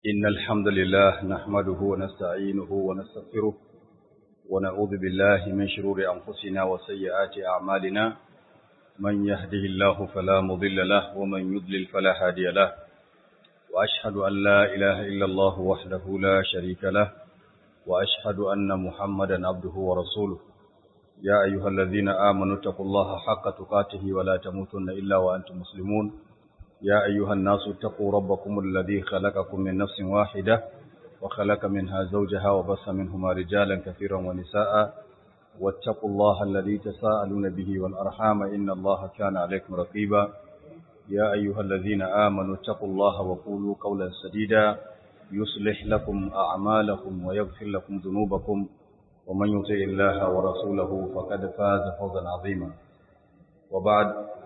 إن الحمد لله نحمده ونستعينه ونستغفره ونعوذ بالله من شرور أنفسنا وسيئات أعمالنا من يهده الله فلا مضل له ومن يضلل فلا هادي له وأشهد أن لا إله إلا الله وحده لا شريك له وأشهد أن محمدا عبده ورسوله يا أيها الذين آمنوا اتقوا الله حق تقاته ولا تموتن إلا وأنتم مسلمون يا أيها الناس اتقوا ربكم الذي خلقكم من نفس واحدة وخلق منها زوجها وبث منهما رجالا كثيرا ونساء واتقوا الله الذي تساءلون به والأرحام إن الله كان عليكم رقيبا يا أيها الذين آمنوا اتقوا الله وقولوا قولا سديدا يصلح لكم أعمالكم ويغفر لكم ذنوبكم ومن يطع الله ورسوله فقد فاز فوزا عظيما وبعد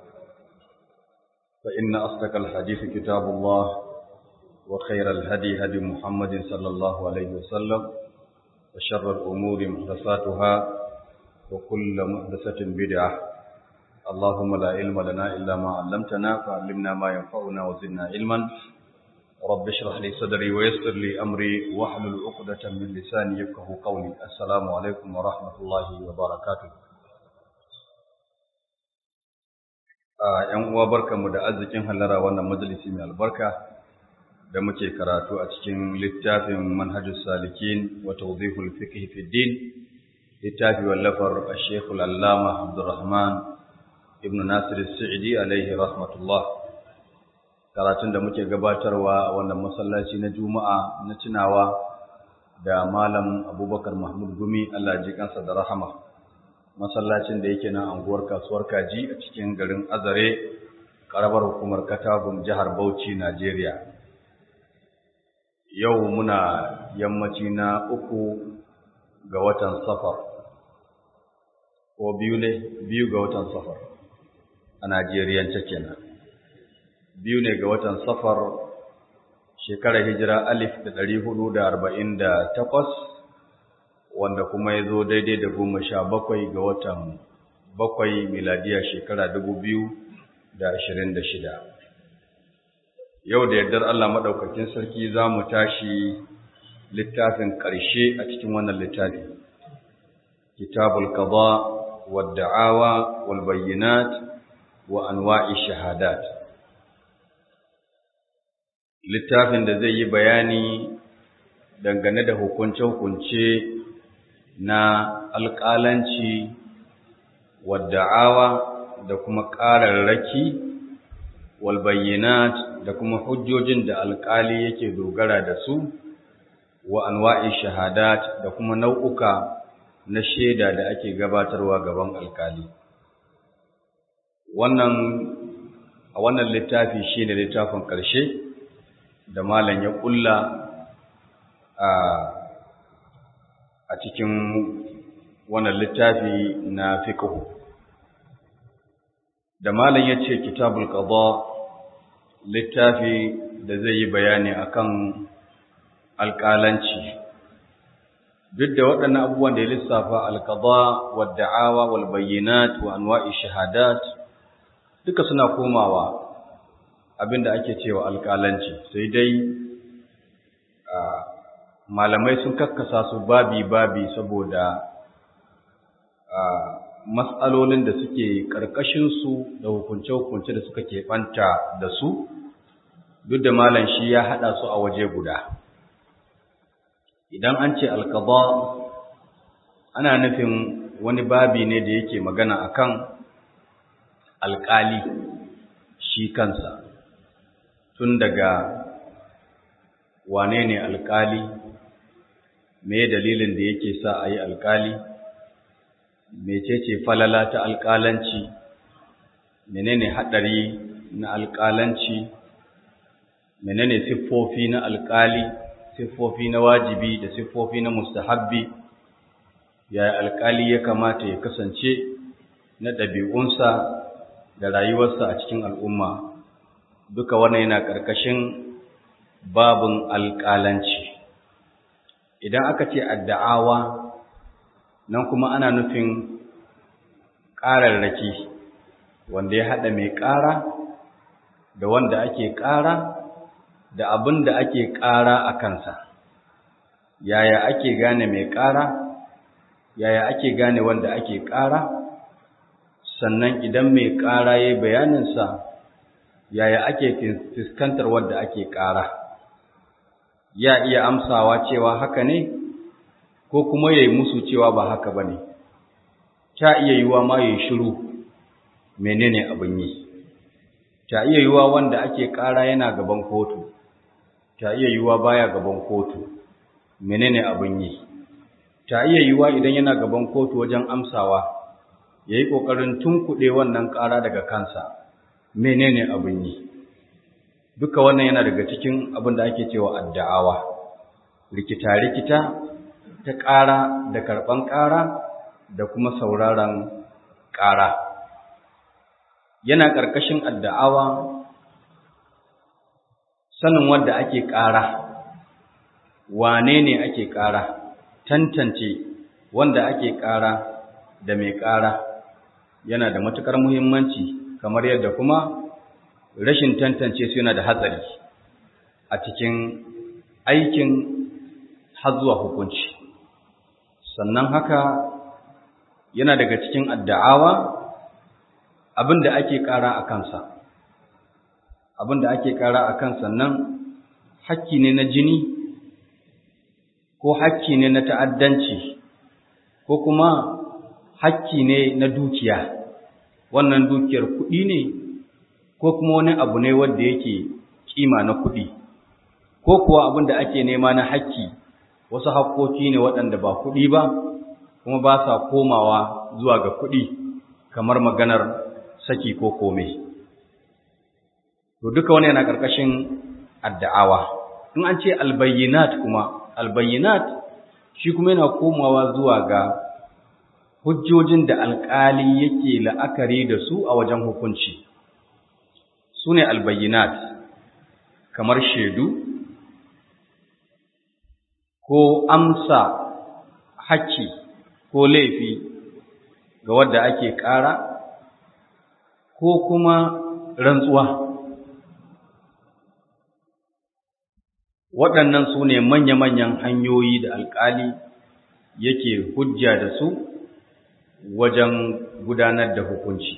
فإن أصدق الحديث كتاب الله وخير الهدي هدي محمد صلى الله عليه وسلم وشر الأمور محدثاتها وكل محدثة بدعة اللهم لا علم لنا إلا ما علمتنا فعلمنا ما ينفعنا وزدنا علما رب اشرح لي صدري ويسر لي أمري واحلل عقدة من لساني يفقه قولي السلام عليكم ورحمة الله وبركاته ‘yan uwa barkanmu da arzikin hallara wannan majalisi mai albarka da muke karatu a cikin littafin manhajus salikin wa tawdihul fiqh fi din littafi wallafar Sheikh Al-Allama Abdurrahman ibn Nasir As-Sa'di alaihi rahmatullah karatun da muke gabatarwa a wannan masallaci na Juma'a na tunawa da Malam Abubakar Mahmud Gumi Allah ji kansa da rahama masallacin da yake nan anguwar kasuwar kaji a cikin garin azare karabar hukumar katagun jihar bauchi najeriya yau muna yammaci na uku ga watan safar ko biyu ne biyu ga watan safar a najeriyance kenan biyu ne ga watan safar shekarar hijira alif da ɗari hudu da arba'in da takwas wanda kuma ya zo daidai da goma sha bakwai ga watan bakwai miladiya shekara dubu biyu da ashirin da shida. Yau da yardar Allah maɗaukakin sarki za mu tashi littafin ƙarshe a cikin wannan littafi. Kitabul Qada wa da'awa wal bayyinat wa anwa'i shahadat. Littafin da zai yi bayani dangane da hukunce-hukunce na alƙalanci wadda'awa da kuma ƙararraki walbayyanat da kuma hujjojin da alƙali yake dogara da su wa anwa'i shahadat da kuma nau'uka na shaida da ake gabatarwa gaban alƙali wannan a wannan littafi shi ne littafin ƙarshe da malam ya ƙulla a a cikin wannan littafi na fiqh da malam yace kitabul qada littafi da zai yi bayani akan alƙalanci duk da waɗannan abubuwan da ya lissafa alqada wad da'awa wal bayyinat wa anwa'i shahadat duka suna komawa abinda ake cewa alƙalanci sai dai malamai sun kakkasa su babi-babi saboda matsalolin da suke ƙarƙashinsu da hukunce-hukunce da suka keɓanta da su duk da malam shi ya haɗa su a waje guda idan an ce alkaba ana nufin wani babi ne da yake magana akan alƙali shi kansa tun daga wane ne alƙali me dalilin da yake sa a yi alƙali mecece falala ta alƙalanci menene haɗari na alƙalanci menene siffofi na alƙali siffofi na wajibi da siffofi na mustahabbi yaya alƙali ya kamata ya kasance na ɗabi'unsa da rayuwarsa a cikin al'umma duka wannan yana ƙarƙashin babin alƙalanci idan aka ce adda'awa nan kuma ana nufin ƙararraki wanda ya haɗa mai ƙara da wanda ake ƙara da abin da ake ƙara a kansa yaya ake gane mai ƙara yaya ake gane wanda ake ƙara sannan idan mai ƙara ya bayaninsa yaya ake fuskantar wanda ake ƙara ya iya amsawa cewa haka ne ko kuma ya yi musu cewa ba haka ba ne ta iya yiwa ma ya yi shiru menene abin yi ta iya yiwa wanda ake ƙara yana gaban kotu ta iya yiwa baya gaban kotu menene abin yi ta iya yiwa idan yana gaban kotu wajen amsawa ya yi ƙoƙarin tunkuɗe wannan ƙara daga kansa menene abin yi duka wannan yana daga cikin abin da ake cewa adda'awa rikita-rikita ta ƙara da karɓan ƙara da kuma sauraron ƙara yana ƙarƙashin adda'awa sanin wanda ake ƙara wane ne ake ƙara tantance wanda ake ƙara da mai ƙara yana da matuƙar muhimmanci kamar yadda kuma rashin tantance su yana da hatsari a cikin aikin har zuwa hukunci sannan haka yana daga cikin adda'awa abin da ake ƙara a kansa abin da ake ƙara a kansa nan hakki ne na jini ko hakki ne na ta'addanci ko kuma hakki ne na dukiya wannan dukiyar kuɗi ne ko kuma wani abu ne wanda yake kima na kuɗi ko kuwa abin da ake nema na hakki wasu hakkoki ne waɗanda ba kuɗi ba kuma ba sa komawa zuwa ga kuɗi kamar maganar saki ko kome to duka wani yana ƙarƙashin adda'awa in an ce albayyinat kuma albayyinat shi kuma yana komawa zuwa ga hujjojin da alƙali yake la'akari da su a wajen hukunci su ne albayyinat kamar shaidu ko amsa hakki ko laifi ga wadda ake ƙara ko kuma rantsuwa waɗannan su ne manya-manyan hanyoyi da alƙali yake hujja da su wajen gudanar da hukunci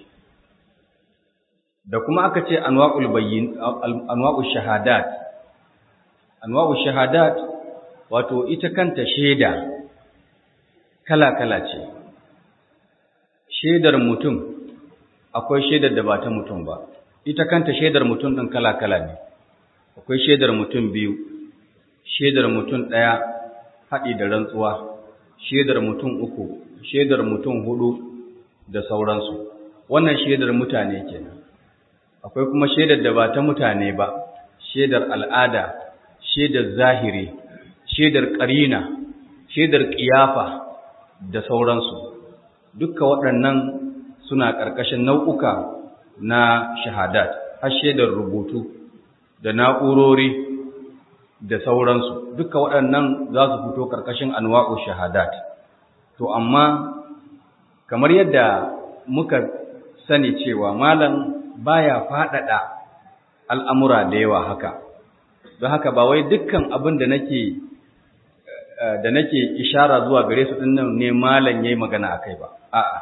da kuma aka ce anwa'ul bayyin anwa'ul shahadat anwa'ul shahadat wato ita kanta shaida kala-kala ce shaidar mutum akwai shaidar da ba ta mutum ba ita kanta shaidar mutum ɗin kala-kala ne akwai shaidar mutum biyu shaidar mutum ɗaya haɗi da rantsuwa shaidar mutum uku shaidar mutum hudu da sauransu wannan shaidar mutane kenan akwai kuma shaidar da ba ta mutane ba shaidar al'ada shaidar zahiri shaidar ƙarina shaidar ƙiyafa da sauransu dukka waɗannan suna ƙarƙashin nau'uka na shahadat har shaidar rubutu da na'urori da sauransu duka waɗannan za su fito ƙarƙashin anwa'u shahadat to amma kamar yadda muka sani cewa malam baya faɗaɗa al'amura da yawa haka don haka ba wai dukkan abin da nake da nake ishara zuwa gare su ɗin nan ne malam yayi magana akai ba a'a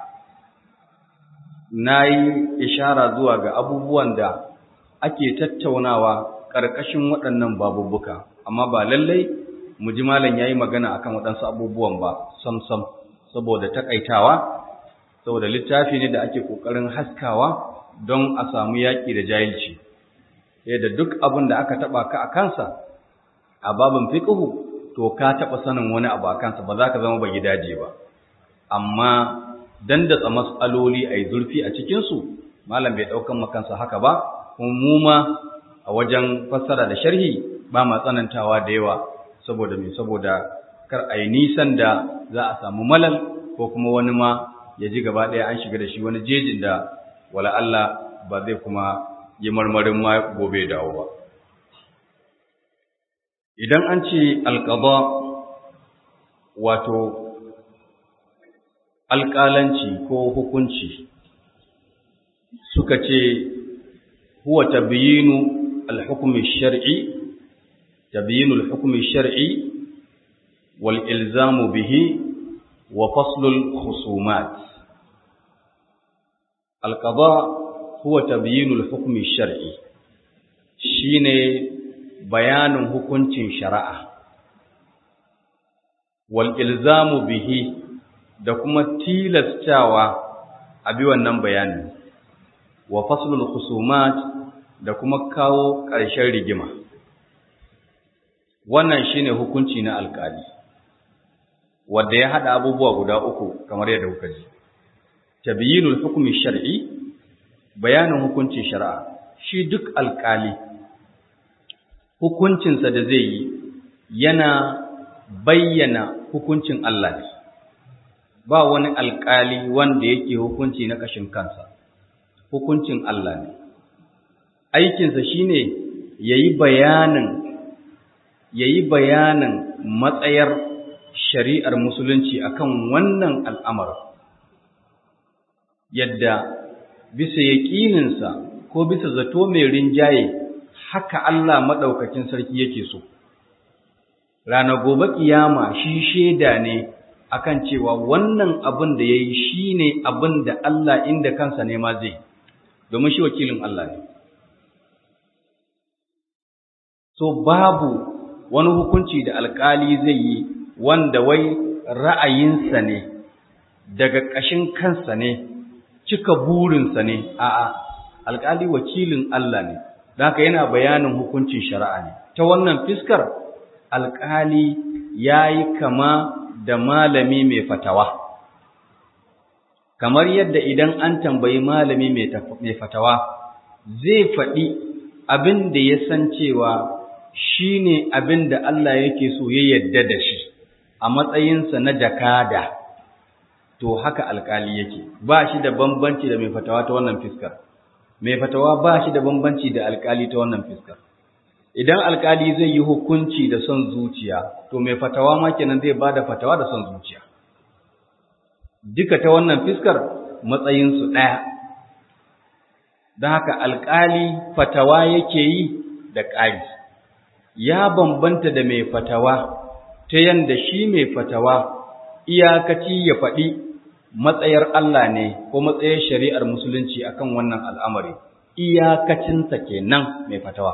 nayi ishara zuwa ga abubuwan da ake tattaunawa ƙarƙashin waɗannan babubuka amma ba lallai mu ji malam yayi magana akan waɗansu abubuwan ba sam sam saboda takaitawa saboda littafi ne da ake ƙoƙarin haskawa don a samu yaƙi da jahilci yadda duk abin da aka taɓa ka a kansa a babin fiqhu to ka taɓa sanin wani abu a kansa ba za ka zama ba gidaje ba amma dandatsa mas'aloli a yi zurfi a cikinsu malam bai ɗaukan makansa haka ba kuma mu ma a wajen fassara da sharhi ba ma tsanantawa da yawa saboda me saboda kar a yi nisan da za a samu malal ko kuma wani ma ya ji gaba ɗaya an shiga da shi wani jejin da wala Allah ba zai kuma yi marmarin ma gobe dawo ba idan an ce alƙaba wato alƙalanci ko hukunci suka ce huwa tabyinu alhukmi shar'i tabyinul hukmi shar'i wal ilzamu bihi wa faslul khusumat al-qada huwa tabyinul hukmi shar'i shine bayanin hukuncin shari'a wal ilzamu bihi da kuma tilastawa a bi wannan bayani wa faslul khusumat da kuma kawo ƙarshen rigima wannan shine hukunci na alƙali wanda ya hada abubuwa guda uku kamar yadda kuka ji tabyinul hukmi shar'i bayanin hukuncin shari'a shi duk alƙali hukuncinsa da zai yi yana bayyana hukuncin Allah ne ba wani alƙali wanda yake hukunci na ƙashin kansa hukuncin Allah ne aikinsa shine yayi bayanin yayi bayanin matsayar shari'ar musulunci akan wannan al'amar yadda bisa yaƙininsa ko bisa zato mai rinjaye haka Allah maɗaukakin sarki yake so rana gobe kiyama shi shaida ne akan cewa wannan abin da yayi shine abin da Allah inda kansa ne ma zai domin shi wakilin Allah ne so babu wani hukunci da alkali zai yi wanda wai ra'ayinsa ne daga ƙashin kansa ne cika burinsa ne a'a alkali wakilin Allah ne don haka yana bayanin hukuncin shari'a ne ta wannan fiskar alkali yayi kama da malami mai fatawa kamar yadda idan an tambayi malami mai fatawa zai faɗi abin da ya san cewa shi ne abin da Allah yake so ya yadda da shi a matsayinsa na jakada to haka alkali yake ba shi da bambanci da mai fatawa ta wannan fiskar mai fatawa ba shi da bambanci da alkali ta wannan fiskar idan alkali zai yi hukunci da son zuciya to mai fatawa ma kenan zai bada fatawa da son zuciya duka ta wannan fiskar matsayinsu ɗaya don haka alkali fatawa yake yi da ƙari ya bambanta da mai fatawa ta yanda shi mai fatawa iyakaci ya faɗi matsayar Allah ne ko matsayar shari'ar musulunci akan wannan al'amari iyakacinsa kenan mai fatawa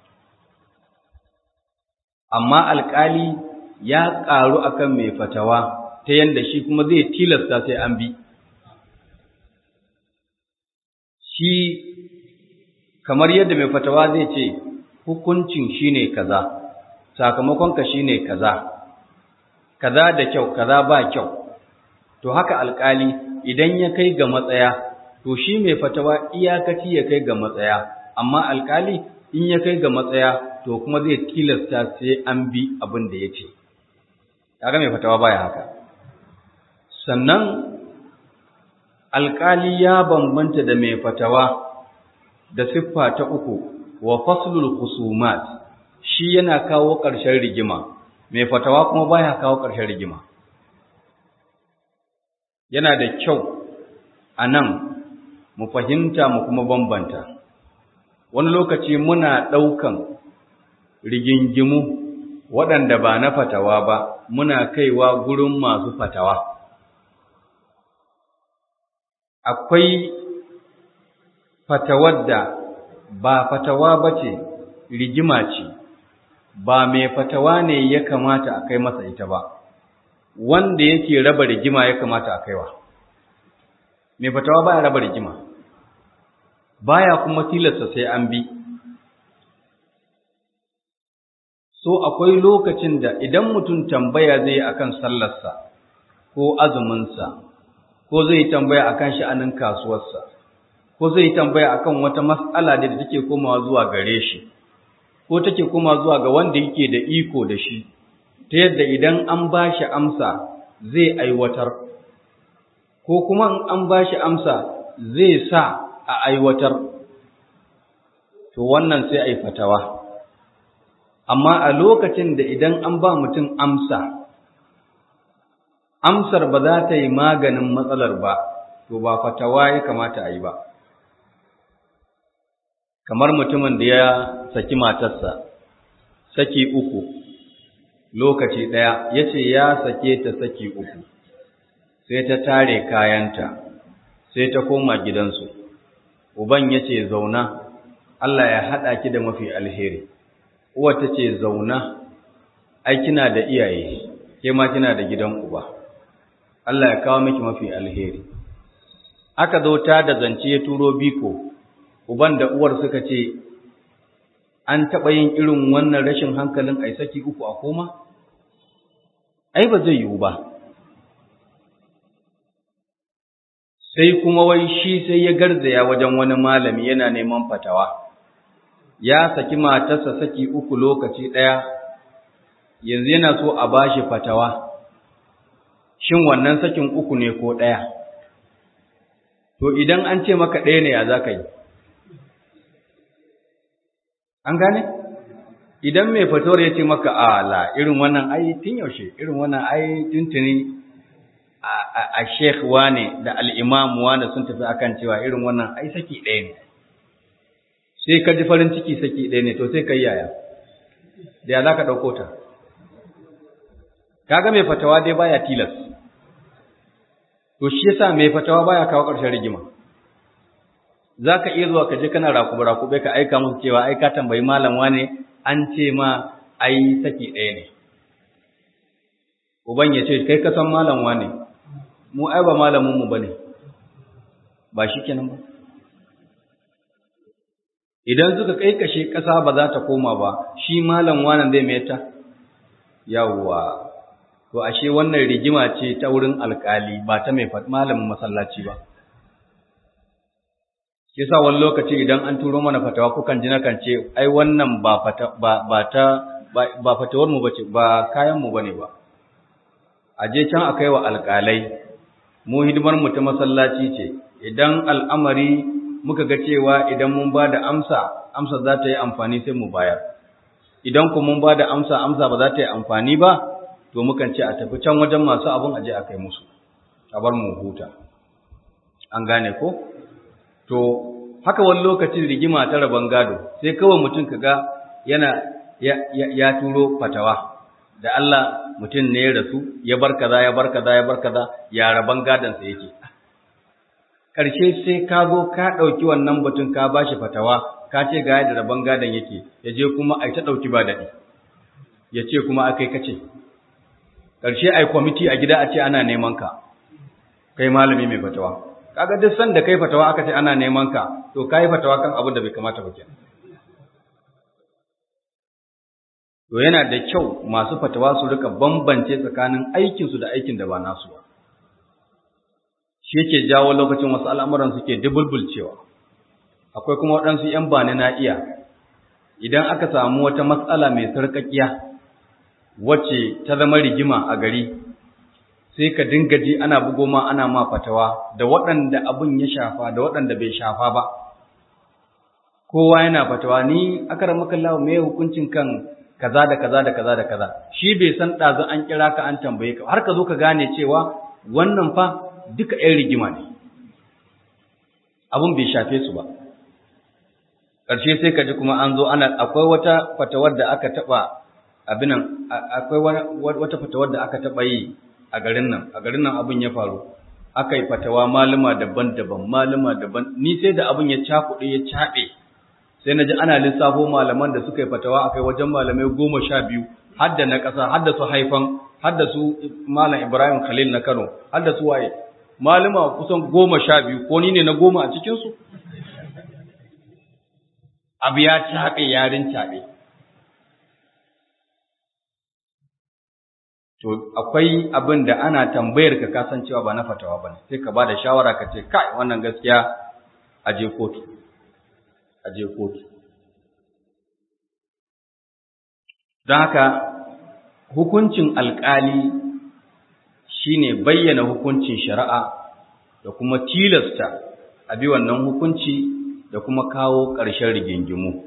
amma alƙali ya ƙaru akan mai fatawa ta yanda shi kuma zai tilasta sai an bi shi kamar yadda mai fatawa zai ce hukuncin shine kaza sakamakonka shine kaza kaza da kyau kaza ba kyau to haka alƙali idan ya kai ga matsaya to shi mai fatawa iyakaci ya kai ga matsaya amma alƙali in ya kai ga matsaya to kuma zai tilasta sai an bi abin da ya ce kaga mai fatawa baya haka sannan alƙali ya bambanta da mai fatawa da siffa ta uku wa faslul khusumat shi yana kawo ƙarshen rigima mai fatawa kuma baya kawo ƙarshen rigima yana da kyau a nan mu fahimta mu kuma bambanta wani lokaci muna ɗaukan rigingimu waɗanda ba na fatawa ba muna kaiwa gurin masu fatawa akwai fatawar da ba fatawa ba ce rigima ce ba mai fatawa ne ya kamata a kai masa ita ba wanda yake raba rigima ya kamata a kaiwa mai fatawa baya raba rigima baya kuma tilasta sai an bi so akwai lokacin da idan mutum tambaya zai akan sallarsa ko azuminsa ko zai tambaya akan sha'anin kasuwarsa ko zai tambaya akan wata mas'ala da take komawa zuwa gare shi ko take komawa zuwa ga wanda yake da iko da shi ta yadda idan an ba shi amsa zai aiwatar ko kuma an ba shi amsa zai sa a aiwatar to wannan sai a yi fatawa amma a lokacin da idan an ba mutum amsa amsar ba za ta yi maganin matsalar ba to ba fatawa ya kamata a yi ba kamar mutumin da ya saki matarsa saki uku lokaci ɗaya ya ce ya sake ta saki uku sai ta tare kayanta sai ta koma gidansu uban ya ce zauna Allah ya haɗa ki da mafi alheri uwa ta ce zauna ai kina da iyaye ke ma kina da gidan uba Allah ya kawo miki mafi alheri aka zo ta da zance ya turo biko uban da uwar suka ce an taɓa yin irin wannan rashin hankalin ai saki uku a koma ai ba zai yiwu ba sai kuma wai shi sai ya garzaya wajen wani malami yana neman fatawa ya saki matarsa saki uku lokaci ɗaya yanzu yana so a bashi fatawa shin wannan sakin uku ne ko ɗaya to idan an ce maka ɗaya ne ya za ka yi an gane idan mai fatawar ya ce maka ala irin wannan ai tun yaushe irin wannan ai tuntuni a sheikh wane da al'imam wane sun tafi akan cewa irin wannan ai saki ɗaya ne sai ka ji farin ciki saki ɗaya ne to sai ka yi yaya da ya za ka ɗauko ta kaga mai fatawa dai baya tilas to shi yasa mai fatawa baya kawo ƙarshen rigima za ka iya zuwa ka je kana rakube rakube ka aika musu cewa ai ka tambayi malam wane an ce ma ai saki ɗaya ne uban ya ce kai ka san malam wane mu ai ba malamin mu bane ba shi kenan ba idan suka kai kashe ƙasa ba za ta koma ba shi malam wane zai mai ta yawwa to ashe wannan rigima ce ta wurin alkali ba ta mai malamin masallaci ba yasa wani lokaci idan an turo mana fatawa kukan ji nakan ce ai wannan ba fata ba, ba ta ba, fatawar mu bace ba kayan mu bane ba a je can akai wa alkalai mu hidimar mu ta masallaci ce idan al'amari muka ga cewa idan mun ba da amsa amsa za ta yi amfani sai mu bayar idan kuma mun ba da amsa amsa ba za ta yi amfani ba to mukan ce a tafi can wajen masu abin aje a kai musu a bar mu huta an gane ko to haka wani lokacin rigima ta rabon gado sai kawai mutum kaga yana ya, ya, ya turo fatawa da Allah mutum ne ya rasu ya bar kaza ya bar kaza ya bar kaza ya rabon gadon sa yake karshe sai ka zo ka dauki wannan batun ka bashi fatawa ka ce ga yadda rabon gadon yake ya je kuma ai ta dauki ba dadi ya ce kuma akai kace ƙarshe ai kwamiti a gida a ce ana neman ka kai malami mai fatawa kaga duk sanda kai fatawa aka ce ana neman ka to kai fatawa kan abin da bai kamata ba kenan to yana da kyau masu fatawa su rika bambance tsakanin aikin su da aikin da ba nasu ba shi yake jawo lokacin wasu al'amuran suke dubulbulcewa akwai kuma waɗansu ‘yan bani na iya idan aka samu wata matsala mai sarƙaƙiya wacce ta zama rigima a gari sai ka dinga ji ana bugo ma ana ma fatawa da waɗanda abin ya shafa da waɗanda bai shafa ba kowa yana fatawa ni akramaka Allah me hukuncin kan kaza da kaza da kaza da kaza shi bai san ɗazu an kira ka an tambaye ka har ka zo ka gane cewa wannan fa duka ɗan rigima ne abin bai shafe su ba ƙarshe sai ka ji kuma an zo ana akwai wata fatawar da aka taɓa abinan akwai wata fatawar da aka taɓa yi a garin nan a garin nan abin ya faru aka yi fatawa malama daban-daban malama daban ni sai da abin ya cakuɗe ya caɓe sai na ji ana lissafo malaman da suka yi fatawa akai wajen malamai goma sha biyu har da na ƙasa har da su haifan har da su malam ibrahim khalil na kano har da su waye malama kusan goma sha biyu ko ni ne na goma a cikinsu abu ya caɓe yarin caɓe to akwai abin da ana tambayar ka kasancewa ba na fatawa bane sai ka bada shawara ka ce kai wannan gaskiya a je kotu a je kotu don haka hukuncin alkali shine bayyana hukuncin shari'a da kuma tilasta a bi wannan hukunci da kuma kawo ƙarshen rigingimu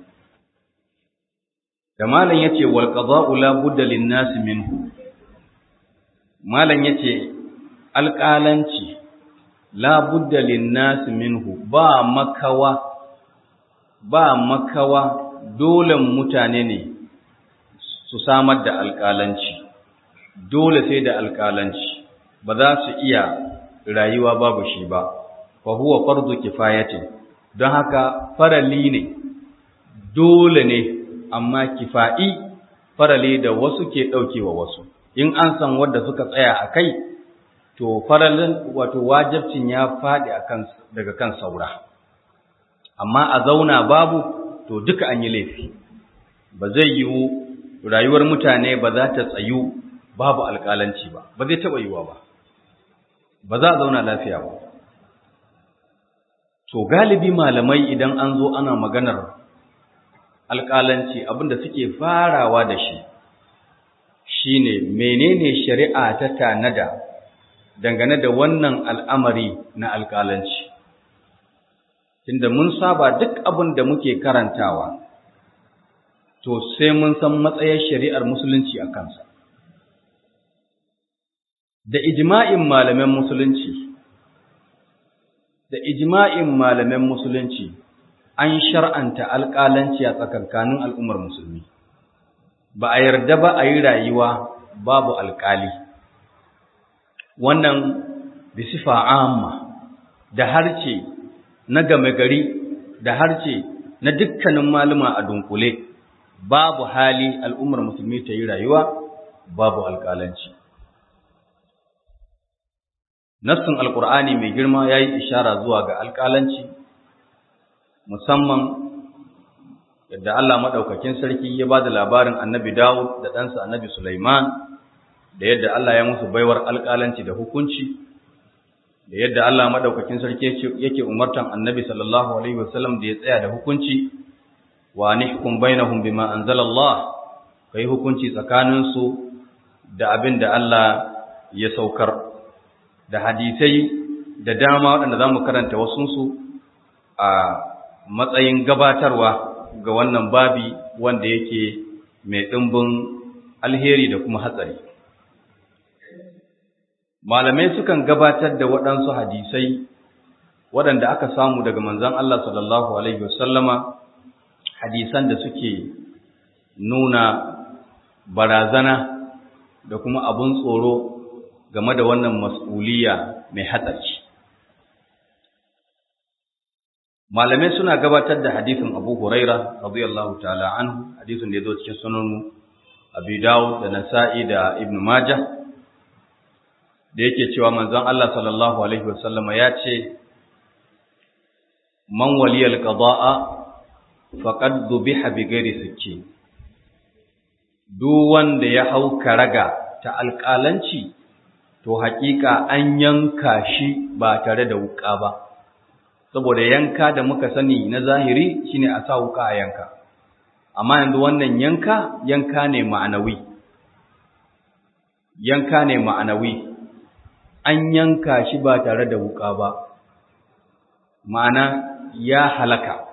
da malam yace wal qada'u la budda lin nas minhu malam yace alƙalanci la budda linnas minhu ba makawa ba makawa dole mutane ne su samar da alƙalanci dole sai da alƙalanci ba za su iya rayuwa babu shi ba fa huwa fardu kifayatin don haka farali ne dole ne amma kifa'i farali da wasu ke ɗaukewa wasu in an san wadda suka tsaya a kai to faralin wato wajibcin ya faɗi daga kan saura amma a zauna babu to duka an yi laifi ba zai yiwu rayuwar mutane ba za ta tsayu babu alƙalanci ba ba zai taɓa yiwuwa ba ba za a zauna lafiya ba to galibi malamai idan an zo ana maganar alƙalanci abinda suke farawa da shi shine menene shari'a ta tanada dangane da wannan al'amari na alƙalanci tunda mun saba duk abin da muke karantawa to sai mun san matsayin shari'ar musulunci a kansa da ijma'in malaman musulunci da ijma'in malaman musulunci an shar'anta alƙalanci a tsakankanin al'ummar musulmi ba a yarda ba a yi rayuwa babu alƙali wannan bisifa amma da harce na game gari da harce na dukkanin maluma a dunkule babu hali al'ummar musulmi ta yi rayuwa babu alƙalanci nassin alƙur'ani mai girma ya yi ishara zuwa ga alƙalanci musamman yadda Allah maɗaukakin sarki ya ba da labarin annabi Dawud da ɗansa annabi Sulaiman da yadda Allah ya musu baiwar alƙalanci da hukunci da yadda Allah maɗaukakin sarki yake umartan annabi sallallahu alaihi wasallam da ya tsaya da hukunci wa nihkum bainahum bima anzalallah kai hukunci tsakaninsu da abin da Allah ya saukar da hadisai da dama waɗanda za mu karanta wasunsu a matsayin gabatarwa ga wannan babi wanda yake mai ɗimbin alheri da kuma hatsari. Malamai sukan gabatar da waɗansu hadisai waɗanda aka samu daga manzan Allah sallallahu Alaihi wasallama hadisan da suke nuna barazana da kuma abun tsoro game da wannan mas'uliya mai hatsari. malamai suna gabatar da hadisin Abu Huraira radiyallahu ta'ala anhu hadisin da ya zo cikin sunan Abi Dawud da Nasa'i da Ibn Majah da yake cewa manzon Allah sallallahu alaihi wasallama ya ce man waliyal qada'a faqad dhubiha bi ghairi sikki duk wanda ya hau karaga ta alƙalanci to haƙiƙa an yanka shi ba tare da wuƙa ba saboda yanka da muka sani na zahiri shine a sa wuka a yanka amma yanzu wannan yanka yanka ne ma'anawi yanka ne ma'anawi an yanka shi ba tare da wuka ba ma'ana ya halaka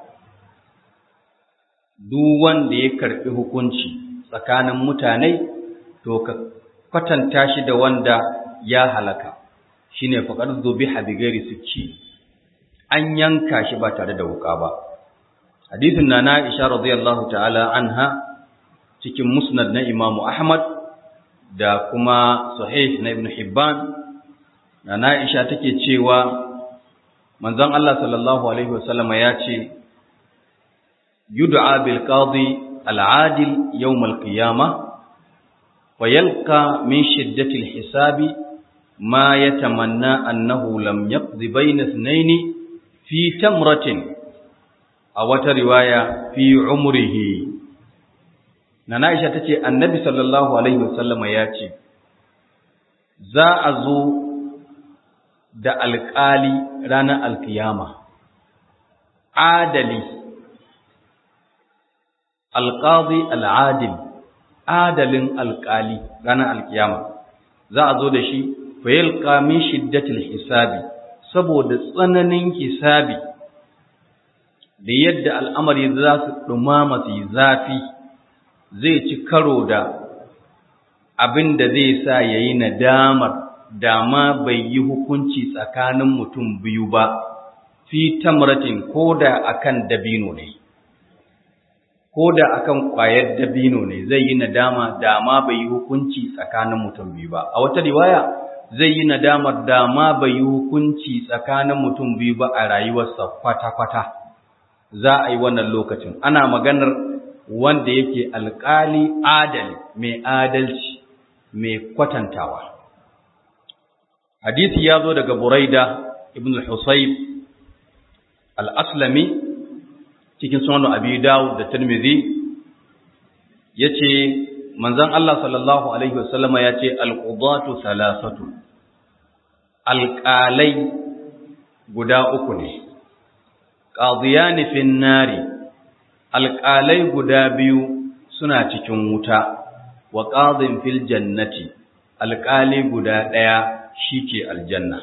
duk wanda ya karbi hukunci tsakanin mutane to ka kwatanta shi da wanda ya halaka shine faqad dhubiha bi ghairi sikki an yanka shi ba tare da wuka ba hadisin na Aisha radiyallahu ta'ala anha cikin musnad na Imam Ahmad da kuma sahih na Ibn Hibban na Aisha take cewa manzon Allah sallallahu alaihi wasallam ya ce yud'a bil qadi al adil yawm al qiyamah wa yalqa min shiddati al hisabi ma yatamanna annahu lam yaqdi bayna ithnaini fi tamratin a wata riwaya fi umrihi na Aisha tace annabi sallallahu alaihi wasallama ya ce za a zo da alƙali ranar alkiyama adali alƙadi al'adil adalin alƙali ranar alkiyama za a zo da shi fayilka min shiddatil hisabi saboda tsananin hisabi da yadda al'amari za su ɗumama su yi zafi zai ci karo da abin da zai sa ya yi nadamar dama bai yi hukunci tsakanin mutum biyu ba fi tamratin ko da akan dabino ne ko da akan ƙwayar dabino ne zai yi nadama dama bai yi hukunci tsakanin mutum biyu ba a wata riwaya zai yi nadamar dama bai yi hukunci tsakanin mutum biyu ba a rayuwarsa kwata-kwata za a yi wannan lokacin ana maganar wanda yake alƙali adali mai adalci mai kwatantawa hadisi ya zo daga buraida ibn al-husayb al-aslami cikin sunan abi dawud da tirmidhi yace manzon Allah sallallahu alaihi wasallama yace al-qudatu salasatu alqalai guda uku ne qadiyani fin nari alqalai guda biyu suna cikin wuta wa qadin fil jannati alqali guda daya shike aljanna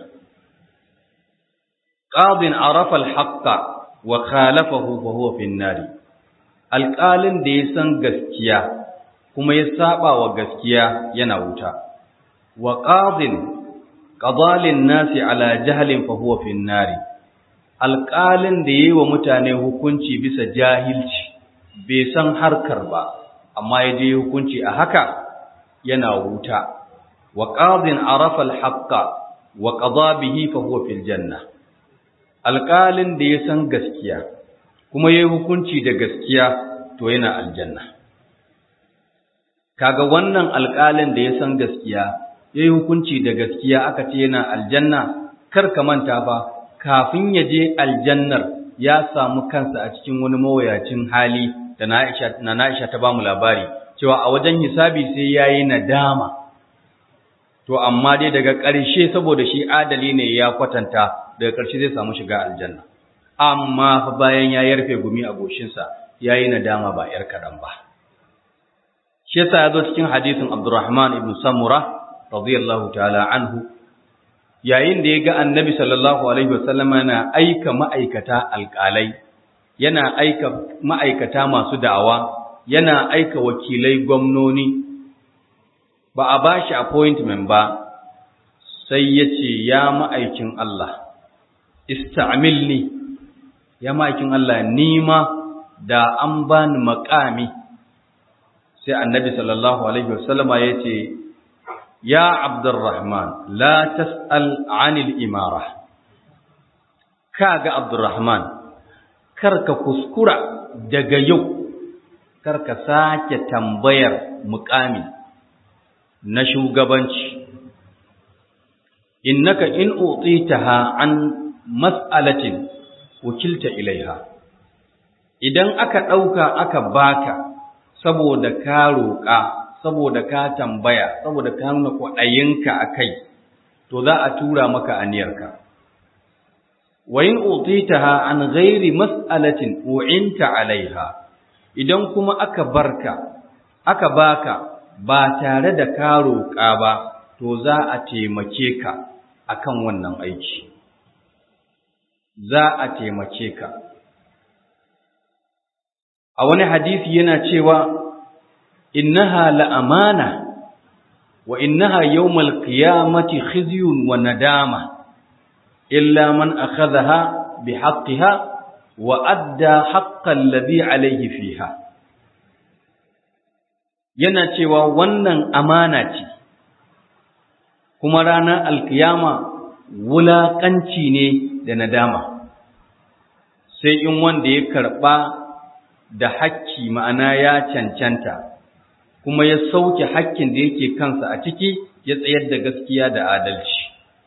qadin arafa al-haqqa wa khalafahu fa huwa fi nari alqalin da ya san gaskiya kuma ya saba wa gaskiya yana wuta wa qadin qadalin nasi ala jahlin fa huwa fi nari alqalin da yayi wa mutane hukunci bisa jahilci bai san harkar ba amma ya je hukunci a haka yana wuta wa qadin arafa alhaqqa wa qada bihi fa huwa fil janna alqalin da ya san gaskiya kuma yayi hukunci da gaskiya to yana aljanna kaga wannan alqalin da ya san gaskiya yayi hukunci da gaskiya aka ce yana aljanna kar ka manta ba kafin ya je aljannar ya samu kansa a cikin wani mawayacin hali da na Aisha ta bamu labari cewa a wajen hisabi sai yayi nadama to amma dai daga ƙarshe saboda shi adali ne ya kwatanta daga ƙarshe zai samu shiga aljanna amma fa bayan ya yarfe gumi a goshinsa yayi nadama ba yar kaɗan ba shi yasa ya zo cikin hadisin Abdurrahman ibn Samura radiyallahu ta'ala anhu yayin da ya ga annabi sallallahu alaihi wasallama yana aika ma'aikata alƙalai yana aika ma'aikata masu da'awa yana aika wakilai gwamnoni ba a ba shi appointment ba sai ya ce ya ma'aikin Allah ista'amilni ya ma'aikin Allah nima da an bani makami sai annabi sallallahu alaihi wasallama ya ce ya abdurrahman la tas'al anil imara kaga abdurrahman karka kuskura daga yau karka sake tambayar mukami na shugabanci innaka in utitaha an mas'alatin wakilta ilaiha idan aka dauka aka baka saboda ka roƙa saboda ka tambaya saboda ka nuna kwaɗayinka akai to za a tura maka aniyarka wa in utitaha an ghairi mas'alatin u'inta alaiha idan kuma aka barka aka baka ba tare da ka roƙa ba to za a taimake ka akan wannan aiki za a taimake ka a wani hadisi yana cewa innaha la'amana wa innaha yawmal qiyamati khizyun wa nadama illa man akhadhaha bihaqqiha wa adda haqqal ladhi alayhi fiha yana cewa wannan amana ce kuma ranar alkiyama wulaƙanci ne da nadama sai in wanda ya karɓa da hakki ma'ana ya cancanta kuma ya sauke hakkin da yake kansa a ciki ya tsayar da gaskiya da adalci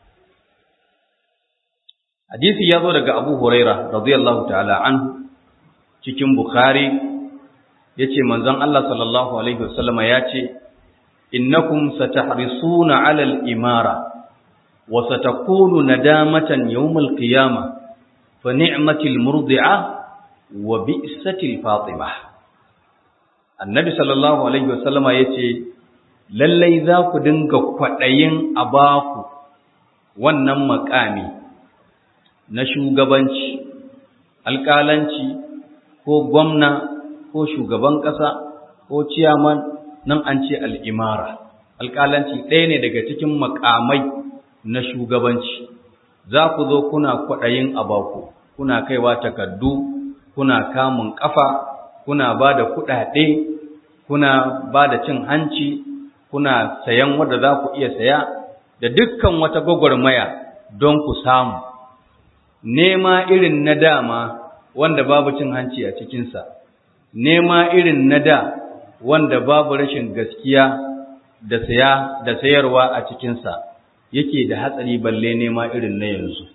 hadisi ya zo daga abu huraira radiyallahu ta'ala anhu cikin bukhari yace manzon Allah sallallahu alaihi wasallama yace innakum satahrisuna 'ala al-imara wa satakunu nadamatan yawm al-qiyama fa ni'matil murdi'a wa bi'satil fatima annabi sallallahu alaihi wasallama yace lallai za ku dinga kwadayin abaku wannan makami na shugabanci alƙalanci ko gwamna ko shugaban ƙasa ko ciyaman nan an ce al'imara alƙalanci ɗaya ne daga cikin makamai na shugabanci za ku zo kuna kwaɗayin abaku kuna kaiwa takardu kuna kamun ƙafa kuna ba da kuɗaɗe kuna ba da cin hanci kuna sayan wadda za ku iya saya da dukkan wata gwagwarmaya don ku samu nema irin na dama wanda babu cin hanci a cikinsa nema irin na da wanda babu rashin gaskiya da saya da sayarwa a cikinsa yake da hatsari balle nema irin na yanzu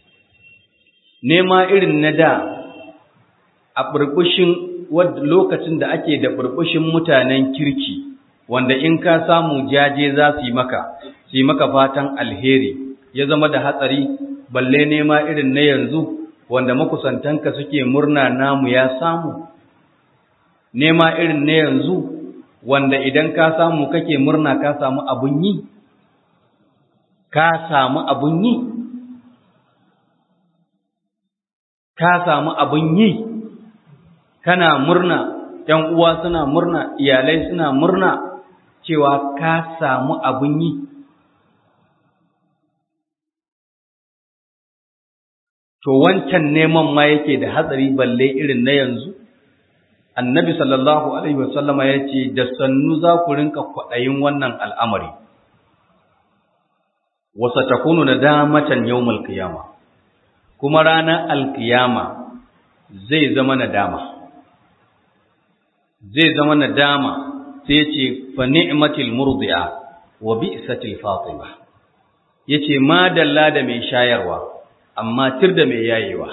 nema irin na da a burbushin lokacin da ake da burbushin mutanen kirki wanda in ka samu jaje za su yi maka su yi maka fatan alheri ya zama da hatsari balle nema irin na yanzu wanda makusantanka suke murna namu ya samu nema irin na yanzu wanda idan ka samu kake murna ka samu abun yi ka samu abun yi ka samu abun yi kana murna ‘yan uwa suna murna iyalai suna murna cewa ka samu abun yi to wancan neman ma yake da hatsari balle irin na yanzu annabi sallallahu alaihi wasallama ya ce da sannu za ku rinka kwaɗayin wannan al'amari wasa ta kunu na damatan yau malkiyama kuma ranar alkiyama zai zama nadama zai zama nadama sai ce fa ni'matil murdi'a wa bi'satil fatima yace ma dalla da mai shayarwa amma tir da mai yayewa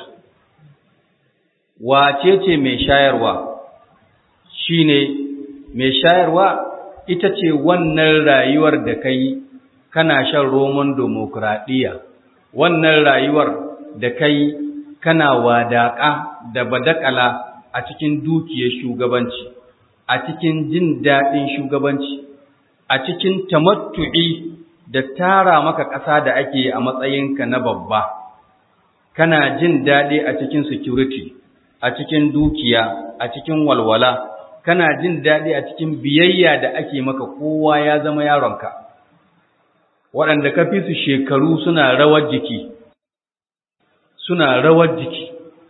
wace ce mai shayarwa shine mai shayarwa ita ce wannan rayuwar da kai kana shan roman demokradiyya wannan rayuwar da kai kana wadaƙa da badakala a cikin dukiyar shugabanci a cikin jin daɗin shugabanci a cikin tamattu'i da tara maka ƙasa da ake a matsayinka na babba kana jin daɗi a cikin security a cikin dukiya a cikin walwala kana jin daɗi a cikin biyayya da ake maka kowa ya zama yaronka waɗanda ka fi su shekaru suna rawar jiki suna rawar jiki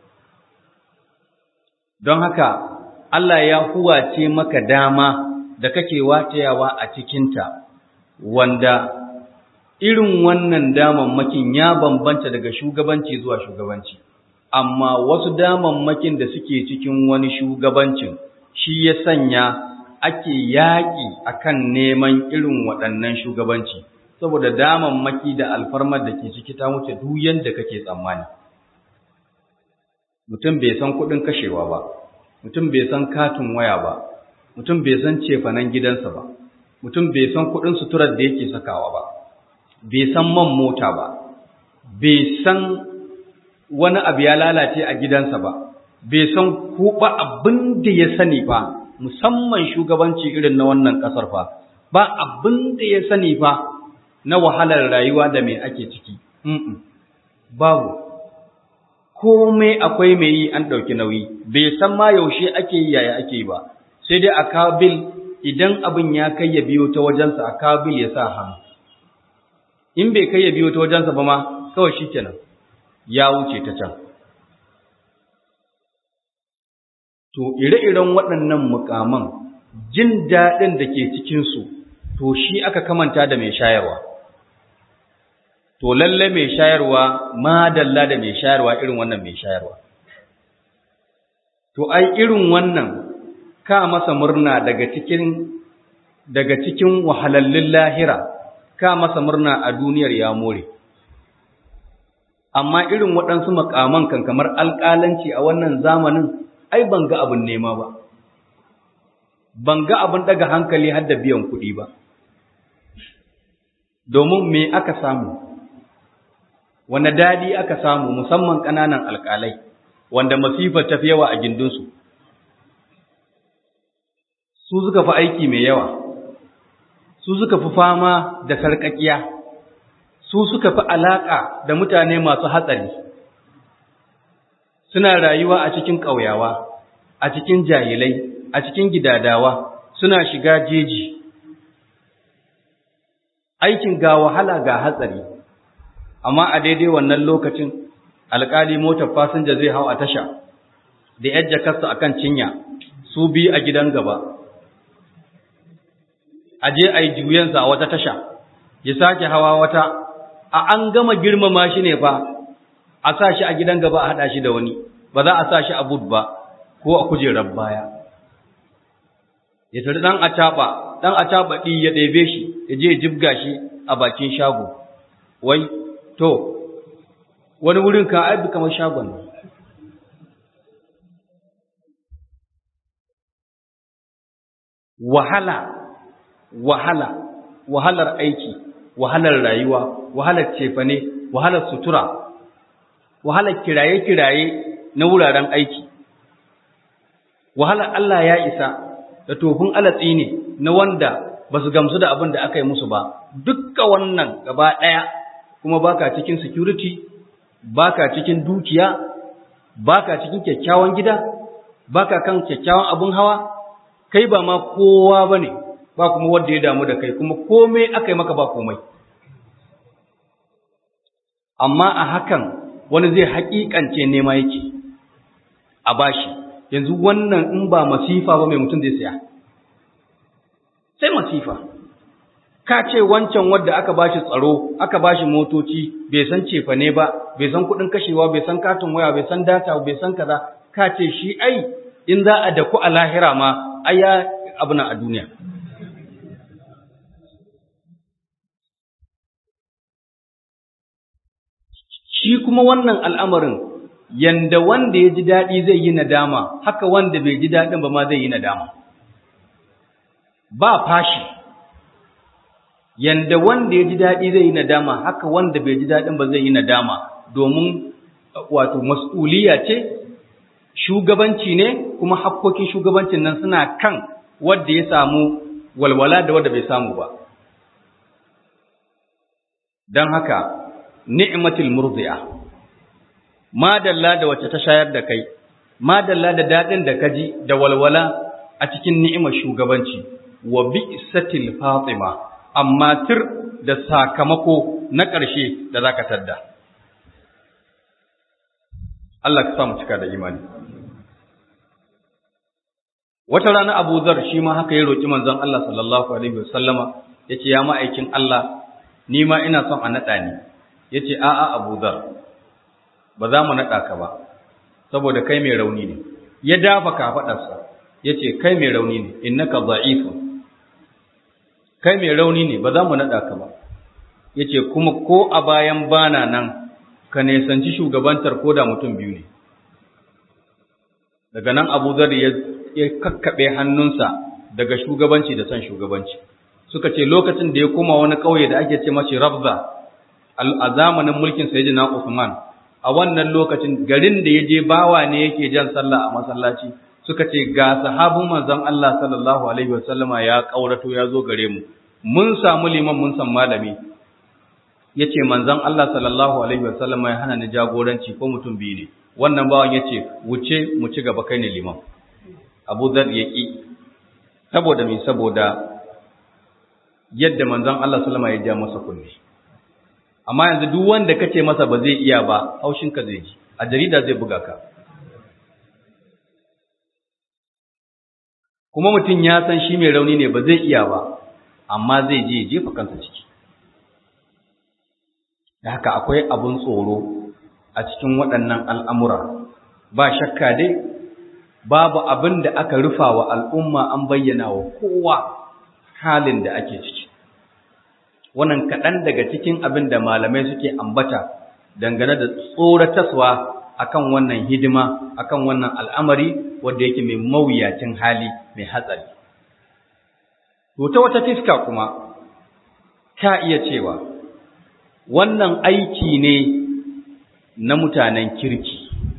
don haka Allah ya huwace maka dama da kake watayawa a cikinta wanda irin wannan damammakin ya bambanta daga shugabanci zuwa shugabanci amma wasu damammakin da suke cikin wani shugabancin shi ya sanya ake yaƙi akan neman irin waɗannan shugabanci saboda damammaki da alfarmar da ke ciki ta wuce duk yanda kake tsammani mutum bai san kuɗin kashewa ba mutum bai san katin waya ba mutum bai san cefanen gidansa ba mutum bai san kuɗin suturar da yake sakawa ba bai san man mota ba bai san wani abu ya lalace a gidansa ba bai san ko ba abin da ya sani ba musamman shugabanci irin na wannan ƙasar fa ba abin da ya sani fa na wahalar rayuwa da mai ake ciki babu komai akwai mai yi an ɗauki nauyi bai san ma yaushe ake yi yaya ake yi ba sai dai a kawo bil idan abin ya kai ya biyo ta wajensa a kawo bil ya sa hannu in bai kai ya biyo ta wajensa ba ma kawai shi kenan ya wuce ta can to ire-iren waɗannan mukaman jin daɗin da ke cikinsu to shi aka kamanta da mai shayarwa to lalle mai shayarwa madalla da mai shayarwa irin wannan mai shayarwa to ai irin wannan ka masa murna daga cikin daga cikin wahalallun lahira ka masa murna a duniyar ya more amma irin waɗansu makaman kan kamar alƙalanci a wannan zamanin ai ban ga abin nema ba ban ga abin daga hankali har da biyan kuɗi ba domin me aka samu wanda dadi aka samu musamman ƙananan alƙalai wanda masifar tafi yawa a gindinsu su suka fi aiki mai yawa su suka fi fama da sarƙaƙiya su suka fi alaƙa da mutane masu hatsari suna rayuwa a cikin ƙauyawa a cikin jahilai a cikin gidadawa suna shiga jeji aikin ga wahala ga hatsari amma a daidai wannan lokacin alƙali motar fasinja zai hau a tasha da yar jakarsa a kan cinya su bi a gidan gaba a je a yi juyensa a wata tasha ya sake hawa wata a an gama girmama shi ne fa a sa shi a gidan gaba a haɗa shi da wani ba za a sa shi a bud ba ko a kujerar baya ya tari ɗan acaɓa ɗan acaɓa ɗi ya ɗebe shi ya je ya jibga shi a bakin shago wai to wani wurin ka aibi kamar shagon ne wahala wahala wahalar aiki wahalar rayuwa wahalar cefane wahalar sutura wahalar kiraye-kiraye na wuraren aiki wahalar Allah ya isa da tofin alatsi ne na wanda ba su gamsu da abin da aka yi musu ba dukka wannan gaba ɗaya kuma baka cikin security baka cikin dukiya baka cikin kyakkyawan gida baka kan kyakkyawan abin hawa kai ba ma kowa bane ba kuma wanda ya damu da kai kuma komai aka yi maka ba komai amma a hakan wani zai haƙiƙance nema yake a bashi yanzu wannan in ba masifa ba mai mutum zai saya sai masifa ka ce wancan wadda aka bashi tsaro aka bashi motoci bai san cefa ne ba bai san kuɗin kashewa bai san katin waya bai san data bai san kaza ka ce shi ai in za a daku a lahira ma ai ya abu na a duniya shi kuma wannan al'amarin yanda wanda ya ji daɗi zai yi nadama haka wanda bai ji daɗin ba ma zai yi nadama ba fashi yanda wanda ya ji daɗi zai yi nadama haka wanda bai ji daɗin ba zai yi nadama domin wato mas'uliya ce shugabanci ne kuma hakkokin shugabancin nan suna kan wanda ya samu walwala da wanda bai samu ba don haka ni'matul murdi'a madalla da wacce ta shayar da kai madalla da dadin da kaji da walwala a cikin ni'imar shugabanci wa bi'satil fatima amma tir da sakamako na ƙarshe da zaka tadda Allah ka samu cika da imani wata rana Abu Zar shi ma haka ya roki manzon Allah sallallahu alaihi wasallama yace ya ma'aikin Allah ni ma ina son a nada ni ya ce a'a abu zar ba za mu naɗa ka ba saboda kai mai rauni ne ya dafa kafaɗarsa ya ce kai mai rauni ne innaka za'ifun kai mai rauni ne ba za mu naɗa ka ba ya ce kuma ko a bayan bana nan ka nesanci shugabantar ko da mutum biyu ne daga nan abu zar ya kakkaɓe hannunsa daga shugabanci da son shugabanci suka ce lokacin da ya koma wani ƙauye da ake ce mashi rabza a zamanin mulkin sayyidina Usman a wannan lokacin garin da yaje bawa ne yake jan sallah a masallaci suka ce ga sahabin manzon Allah sallallahu alaihi wasallama ya kaurato ya zo gare mu mun samu liman mun san malami yace manzon Allah sallallahu alaihi wasallama ya hana ni jagoranci ko mutum biyu ne wannan bawan yace wuce mu ci gaba kai ne liman Abu Dhar yaki saboda me saboda yadda manzon Allah sallama ya ja masa kunne amma yanzu duk wanda kace masa ba zai iya ba haushinka zai ji a jarida zai buga ka kuma mutum ya san shi mai rauni ne ba zai iya ba amma zai je jefa kansa ciki da haka akwai abun tsoro a cikin waɗannan al'amura ba shakka dai babu abin da aka rufa wa al'umma an bayyana wa kowa halin da ake ciki wannan kaɗan daga cikin abin da malamai suke ambata dangane da tsorataswa akan wannan hidima akan wannan al'amari wanda yake mai mawuyacin hali mai hatsari to ta wata fiska kuma ka iya cewa wannan aiki ne na mutanen kirki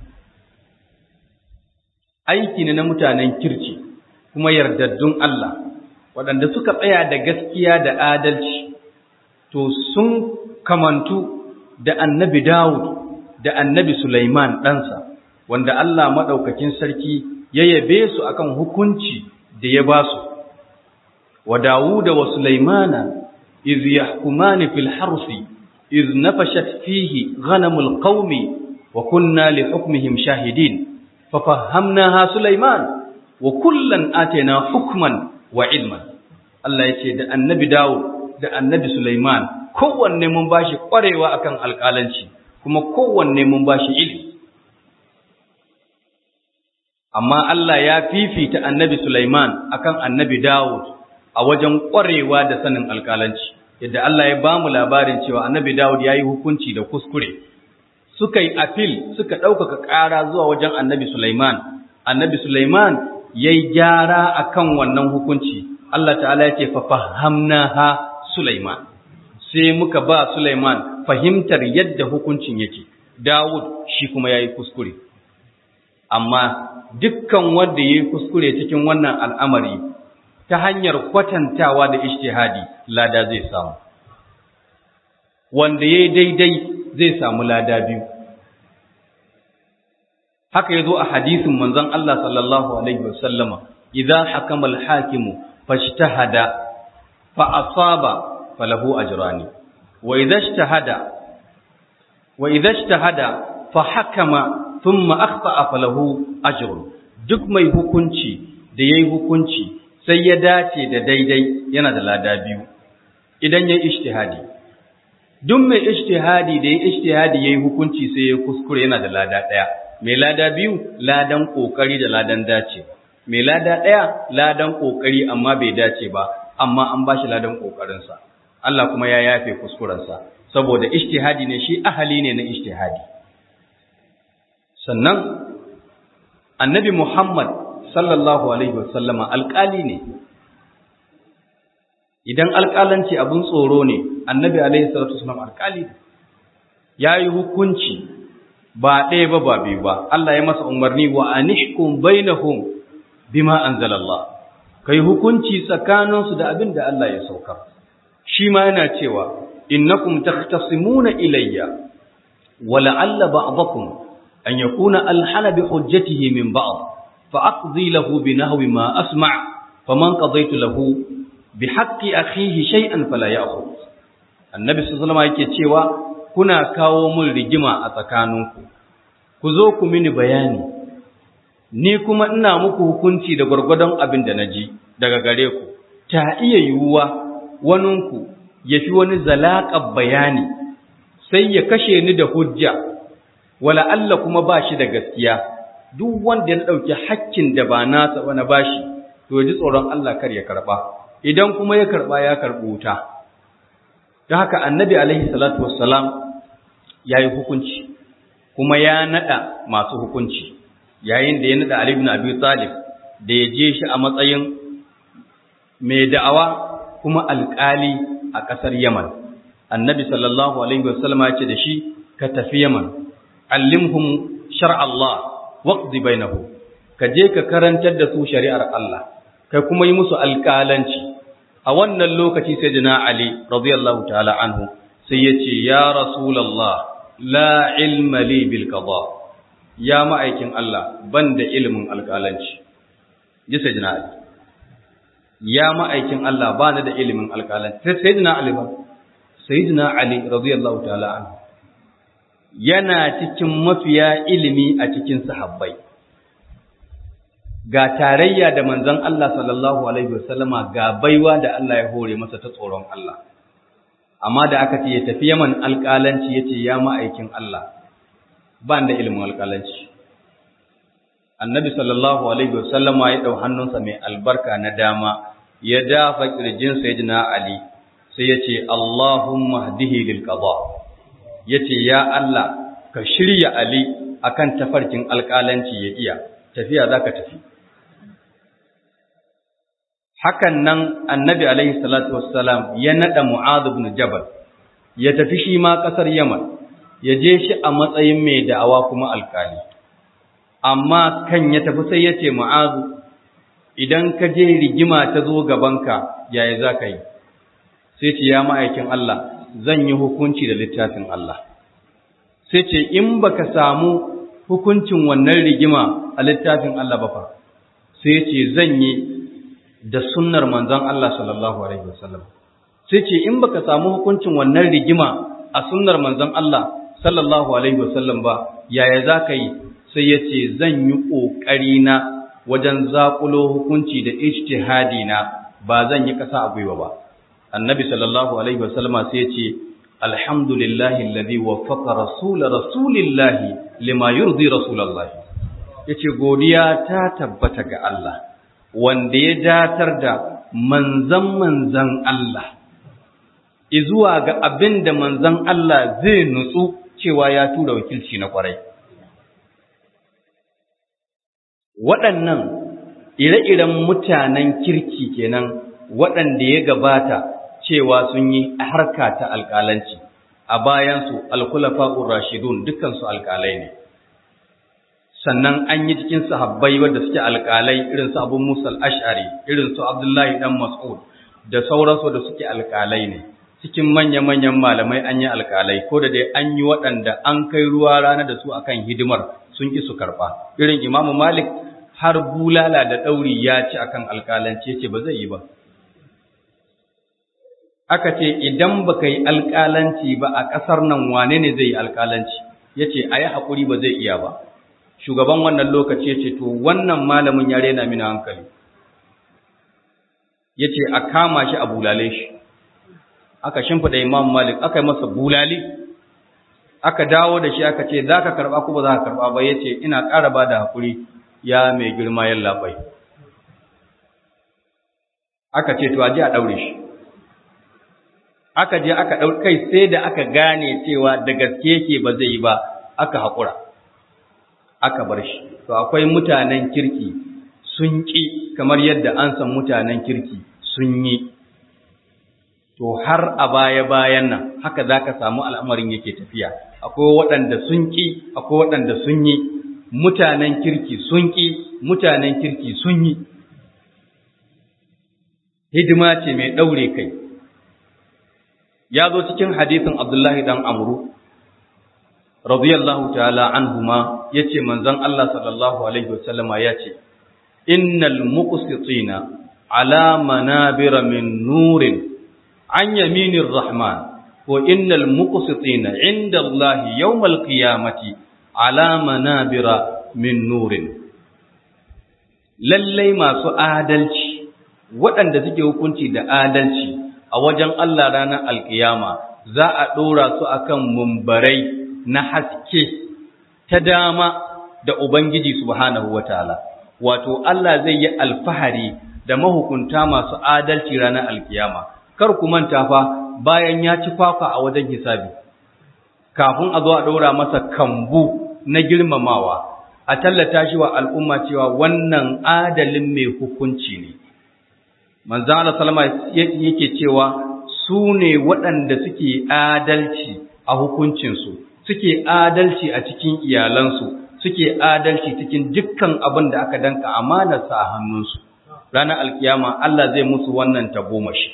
aiki ne na mutanen kirki kuma yardaddun Allah waɗanda suka tsaya da gaskiya da adalci to sun kamantu da annabi Dawud da annabi Sulaiman ɗansa, wanda Allah maɗaukakin sarki ya yabe su akan hukunci da ya ba su. Wa Dawuda wa Sulaimana, iz yahkumani fil harsi, iz nafashat fihi ghanamul qaumi wa kunna li hukmihim shahidin, fa fahamnaha Sulaiman wa kullan atayna hukman wa ilman Allah ya ce da annabi Dawud da annabi Sulaiman kowanne mun bashi kwarewa akan alƙalanci kuma kowanne mun bashi ilimi amma Allah ya fifita annabi Sulaiman akan annabi Dawud a wajen kwarewa da sanin alƙalanci yadda Allah ya bamu labarin cewa annabi Dawud ya yi hukunci da kuskure suka yi apil suka ɗaukaka ƙara zuwa wajen annabi Sulaiman annabi Sulaiman ya yi gyara akan wannan hukunci Allah ta'ala ya ce fa fahamnaha Sulaiman sai muka ba Sulaiman fahimtar yadda hukuncin yake Dawud shi kuma yayi kuskure amma dukkan wanda yayi kuskure cikin wannan al'amari ta hanyar kwatantawa da ijtihadi lada zai samu wanda yayi daidai zai samu lada biyu haka yazo a hadisin manzon Allah sallallahu alaihi wasallama idza hakama al-hakimu fashtahada fa asaba falahu ajrani wa idza ijtahada wa idza ijtahada fa hakama thumma akhta'a falahu ajrun duk mai hukunci da yayi hukunci sai ya dace da daidai yana da lada biyu idan yayi ijtihadi duk mai ijtihadi da yayi ijtihadi yayi hukunci sai ya kuskure yana da lada daya mai lada biyu ladan kokari da ladan dace mai lada daya ladan kokari amma bai dace ba amma an bashi ladan kokarinsa Allah kuma ya yafe kuskurensa saboda ijtihadi ne shi ahali ne na ijtihadi sannan annabi Muhammad sallallahu alaihi wasallama alƙali ne idan alƙalanci abin tsoro ne annabi alaihi salatu wasallam alƙali ne yayi hukunci ba ɗaya ba ba biyu ba Allah ya masa umarni wa anihkum bainahum bima anzalallah kai hukunci tsakaninsu da abin da Allah ya saukar shi ma yana cewa innakum takhtasimuna ilayya wa la'alla ba'dakum an yakuna alhana bi hujjatihi min ba'd fa aqdi lahu bi nahwi ma asma' faman qadaytu lahu bi haqqi akhihi shay'an fala ya'khudh annabi sallallahu alaihi yake cewa kuna kawo mun rigima a tsakaninku ku zo ku mini bayani ni kuma ina muku hukunci da gwargwadon abin da naji daga gare ku ta iya yiwuwa waninku ya fi wani zalaƙar bayani sai ya kashe ni da hujja wala Allah kuma ba shi da gaskiya duk wanda ya ɗauki hakkin da ba nasa ba na bashi to ya ji tsoron Allah kar ya karɓa idan kuma ya karɓa ya karɓi wuta don haka annabi alaihi salatu wassalam ya yi hukunci kuma ya naɗa masu hukunci yayin da ya naɗa Ali ibn Abi Talib da ya je shi a matsayin mai da'awa kuma alƙali a ƙasar Yaman. Annabi sallallahu Alaihi wasallama ya ce da shi, ka tafi Yaman, allimhum shar Allah, waqdi bainahu ka je ka karantar da su shari'ar Allah, kai kuma yi musu alƙalanci. A wannan lokaci sai jina Ali, radiyallahu ta'ala anhu, sai ya ce, Ya Rasulallah, la ilma li bil qada ya ma'aikin Allah, ban da ilimin alƙalanci. Ji sai jina Ali. ya ma'aikin Allah ba ni da ilimin alƙalanci sai sayyidina Ali ba sayyidina Ali radiyallahu ta'ala anhu yana cikin mafiya ilimi a cikin sahabbai ga tarayya da manzon Allah sallallahu alaihi wasallama ga baiwa da Allah ya hore masa ta tsoron Allah amma da aka ce ya tafi Yaman alƙalanci yace ya ma'aikin Allah ba da ilimin alƙalanci annabi sallallahu alaihi wasallama ya dau hannunsa mai albarka na dama ya dafa kirjin sayyidina ali sai ya ce allahumma hdihi lil qada yace ya Allah ka shirya ali akan tafarkin alƙalanci ya iya tafiya zaka tafi hakan nan annabi alaihi salatu wassalam ya nada mu'adh ibn jabal ya tafi shi ma kasar yaman ya je shi a matsayin mai da'awa kuma alƙali amma kan ya tafi sai ya ce ma'azu idan ka je rigima ta zo gabanka yaya za ka yi sai ce ya ma'aikin Allah zan yi hukunci da littafin Allah sai ce in baka samu hukuncin wannan rigima a littafin Allah ba fa sai ce zan yi da sunnar manzon Allah sallallahu alaihi wasallam sai ce in baka samu hukuncin wannan rigima a sunnar manzon Allah sallallahu alaihi wasallam ba yaya za ka yi sai ya ce zan yi ƙoƙari na wajen zaƙulo hukunci da ijtihadi na ba zan yi ƙasa a gwiwa ba annabi sallallahu alaihi wasallama sai ya ce alhamdulillahi alladhi waffaqa rasul rasulillahi lima yurdi rasulallahi yace godiya ta tabbata ga Allah wanda ya datar da manzan manzan Allah izuwa ga abin da manzan Allah zai nutsu cewa ya tura wakilci na kwarai waɗannan ire-iren mutanen kirki kenan waɗanda ya gabata cewa sun yi harka ta alƙalanci a bayansu alkulafa'ur rashidun dukansu alƙalai ne sannan an yi cikin sahabbai wanda suke alƙalai irin su Abu Musa al-Ash'ari irin su Abdullahi dan Mas'ud da sauransu da suke alƙalai ne cikin manya-manyan malamai an yi alƙalai ko da dai an yi waɗanda an kai ruwa rana da su akan hidimar sun ki su karɓa irin Imam Malik har bulala da ɗauri ya ci akan alƙalanci ce ba zai yi ba aka ce idan baka yi alƙalanci ba a ƙasar nan wane ne zai yi alƙalanci yace ayi hakuri ba zai iya ba shugaban wannan lokaci ya ce to wannan malamin ya rena mini hankali ya ce a kama shi a bulale shi aka shimfiɗa imam malik aka yi masa bulali aka dawo da shi aka ce za ka karɓa ko ba za ka karɓa ba ya ce ina ƙara ba da haƙuri ya mai girma yan labai aka ce to a je a ɗaure shi aka je aka ɗaure kai sai da aka gane cewa da gaske yake ba zai yi ba aka haƙura aka bar shi to akwai mutanen kirki sun ƙi kamar yadda an san mutanen kirki sun yi to har a baya-bayan nan haka za ka samu al'amarin yake tafiya akwai waɗanda sun ƙi akwai waɗanda sun yi mutanen kirki sun ƙi mutanen kirki sun yi hidima ce mai ɗaure kai ya zo cikin hadisin abdullahi ɗan amru radiyallahu ta'ala anhuma yace manzon Allah sallallahu alaihi wasallama yace innal muqsitina ala manabira min nurin an yaminir rahman wa innal muqsitina inda Allah yawmal qiyamati ala manabira min nurin lallai masu adalci waɗanda suke hukunci da adalci a wajen Allah ranar alkiyama za a ɗora su akan mumbarai na haske ta dama da Ubangiji subhanahu wataala wato Allah zai yi alfahari da mahukunta masu adalci ranar alkiyama kar ku manta fa bayan ya ci kwakwa a wajen hisabi kafin a zo a ɗora masa kambu na girmamawa a tallata shi wa al'umma cewa wannan adalin mai hukunci ne manzan Allah salama yake cewa su ne waɗanda suke adalci a hukuncinsu suke adalci a cikin iyalansu suke adalci cikin dukkan abin da aka danka amanarsa a hannunsu ranar alkiyama Allah zai musu wannan tagomashi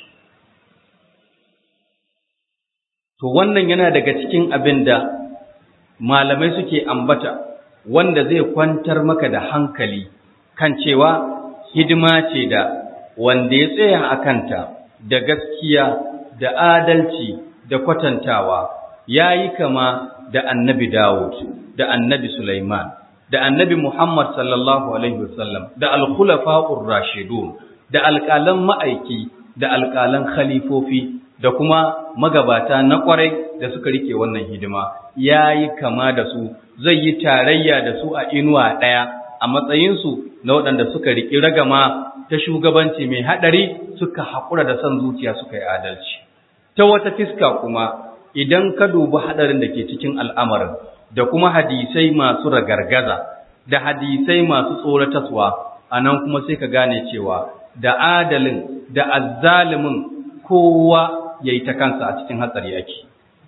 to wannan yana daga cikin abin da malamai suke ambata wanda zai kwantar maka da hankali kan cewa hidima ce da wanda ya tsaya a kanta da gaskiya da adalci da kwatantawa ya yi kama da annabi Dawud, da annabi Sulaiman, da annabi Muhammad sallallahu Alaihi wasallam, da alkhulafa'ur rashidun, da alƙalan ma'aiki, da alƙalan khalifofi, da kuma magabata na ƙwarai da suka rike wannan hidima, ya yi kama da su, zai yi tarayya da su a inuwa ɗaya a matsayinsu na waɗanda suka riƙi ragama ta shugabanci mai haɗari suka haƙura da son zuciya suka yi adalci. Ta wata fiska kuma, idan ka dubi haɗarin da ke cikin al'amarin da kuma hadisai masu ragargaza da hadisai masu tsorataswa a nan kuma sai ka gane cewa da adalin da azzalimin kowa ya yi ta kansa a cikin hatsari ake.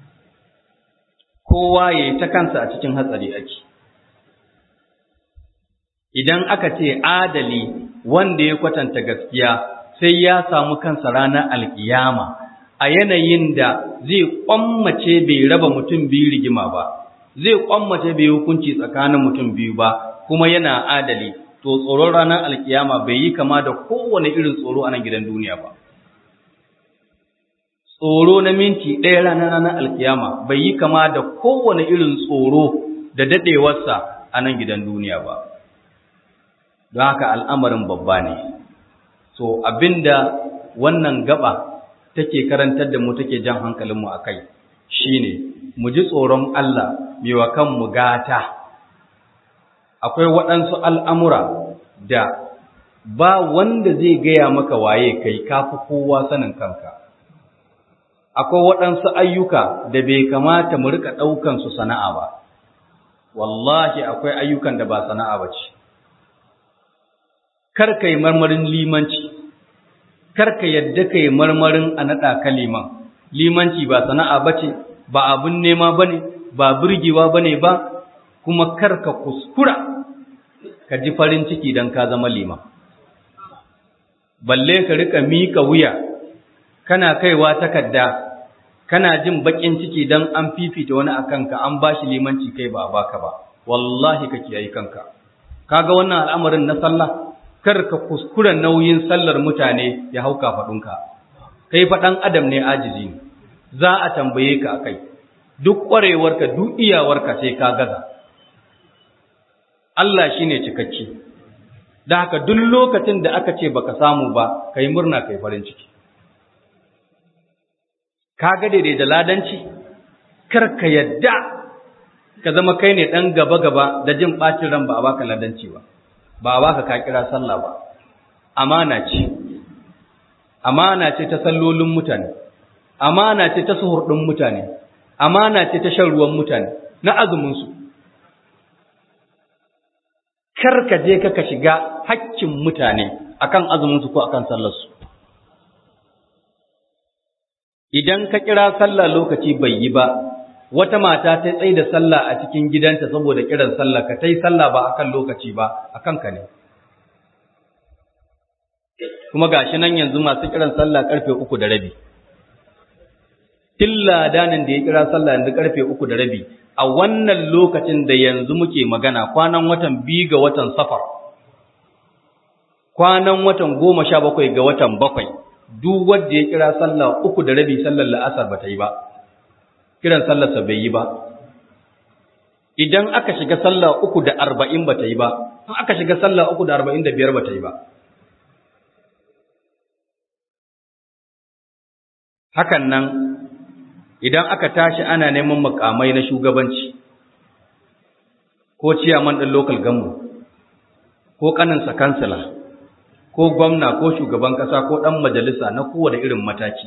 Kowa ya yi ta kansa a cikin hatsari ake. Idan aka ce adali wanda ya kwatanta gaskiya sai ya samu kansa ranar alkiyama. a yanayin da zai kwammace bai raba mutum biyu rigima ba, zai kwammace bai hukunci tsakanin mutum biyu ba, kuma yana adali, to tsoron ranar alkiyama bai yi kama da kowane irin tsoro a nan gidan duniya ba. Tsoro na minti ɗaya ranar ranar alkiyama bai yi kama da kowane irin tsoro da daɗewarsa a nan gidan duniya ba. don haka al'amarin babba ne so abinda wannan gaba take karantar da mu take jan hankalinmu a kai shine mu ji tsoron Allah mewa kanmu gata akwai waɗansu al'amura da ba wanda zai gaya maka waye kai kafi kowa sanin kanka akwai waɗansu ayyuka da bai kamata mu rika ɗaukan su sana'a ba wallahi akwai ayyukan da ba sana'a ba ce kar kai marmarin limanci kar ka yadda kai marmarin a naɗa ka liman limanci ba sana'a ba ce ba abin nema ba ne ba burgewa ba ne ba kuma kar ka kuskura ka ji farin ciki don ka zama liman balle ka rika miƙa wuya kana kaiwa takarda kana jin baƙin ciki don an fifita wani a kanka an ba shi limanci kai ba baka ba wallahi ka kiyaye kanka kaga wannan al'amarin na sallah kar ka kuskura nauyin sallar mutane ya hauka faɗinka kai faɗan adam ne ajizi ne za a tambaye ka akai duk ƙwarewarka duk iyawarka sai ka gaza Allah shine cikakke da haka duk lokacin da aka ce baka samu ba kai murna kai farin ciki kaga daidai da ladanci kar ka yadda ka zama kai ne dan gaba gaba da jin bacin ran ba a baka ladanci ba ba a baka ka kira sallah ba amana ce amana ce ta sallolin mutane amana ce ta suhur din mutane amana ce ta shan ruwan mutane na azumin su kar ka je ka shiga hakkin mutane akan azumin su ko akan sallar su idan ka kira sallah lokaci bai yi ba wata mata ta tsaye da sallah a cikin gidanta saboda kiran sallah ka tai sallah ba akan lokaci ba akan ka ne kuma gashi nan yanzu masu kiran sallah karfe uku da rabi tilla danin da ya kira sallah yanzu karfe uku da rabi a wannan lokacin da yanzu muke magana kwanan watan biyu ga watan safar kwanan watan goma sha bakwai ga watan bakwai duk wanda ya kira sallah uku da rabi sallar la'asar ba ta yi ba kiran sallarsa bai yi ba idan aka shiga sallah uku da arba'in ba ta yi ba in aka shiga sallah uku da arba'in da biyar ba ta yi ba hakan nan idan aka tashi ana neman makamai na shugabanci ko ciyaman ɗin local government ko ƙaninsa kansila ko gwamna ko shugaban ƙasa ko ɗan majalisa na kowane irin mataki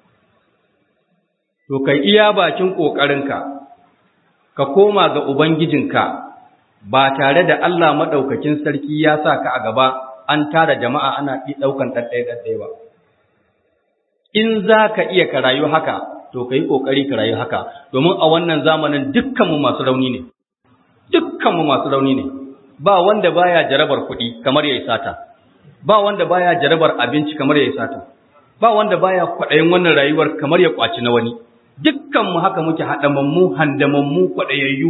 to kai iya bakin ƙoƙarinka ka koma ga ubangijinka ba tare da Allah maɗaukakin sarki ya sa ka a gaba an tara jama'a ana ɗaukan ɗaɗɗaya-ɗaɗɗaya ba in za ka iya ka rayu haka to ka yi ƙoƙari ka rayu haka domin a wannan zamanin dukkanmu masu rauni ne dukkanmu masu rauni ne ba wanda baya jarabar kuɗi kamar ya yi sata ba wanda baya jarabar abinci kamar ya yi sata ba wanda baya kwaɗayin wannan rayuwar kamar ya ƙwaci na wani dukkanmu haka muke haɗamammu handamammu kwaɗayayyu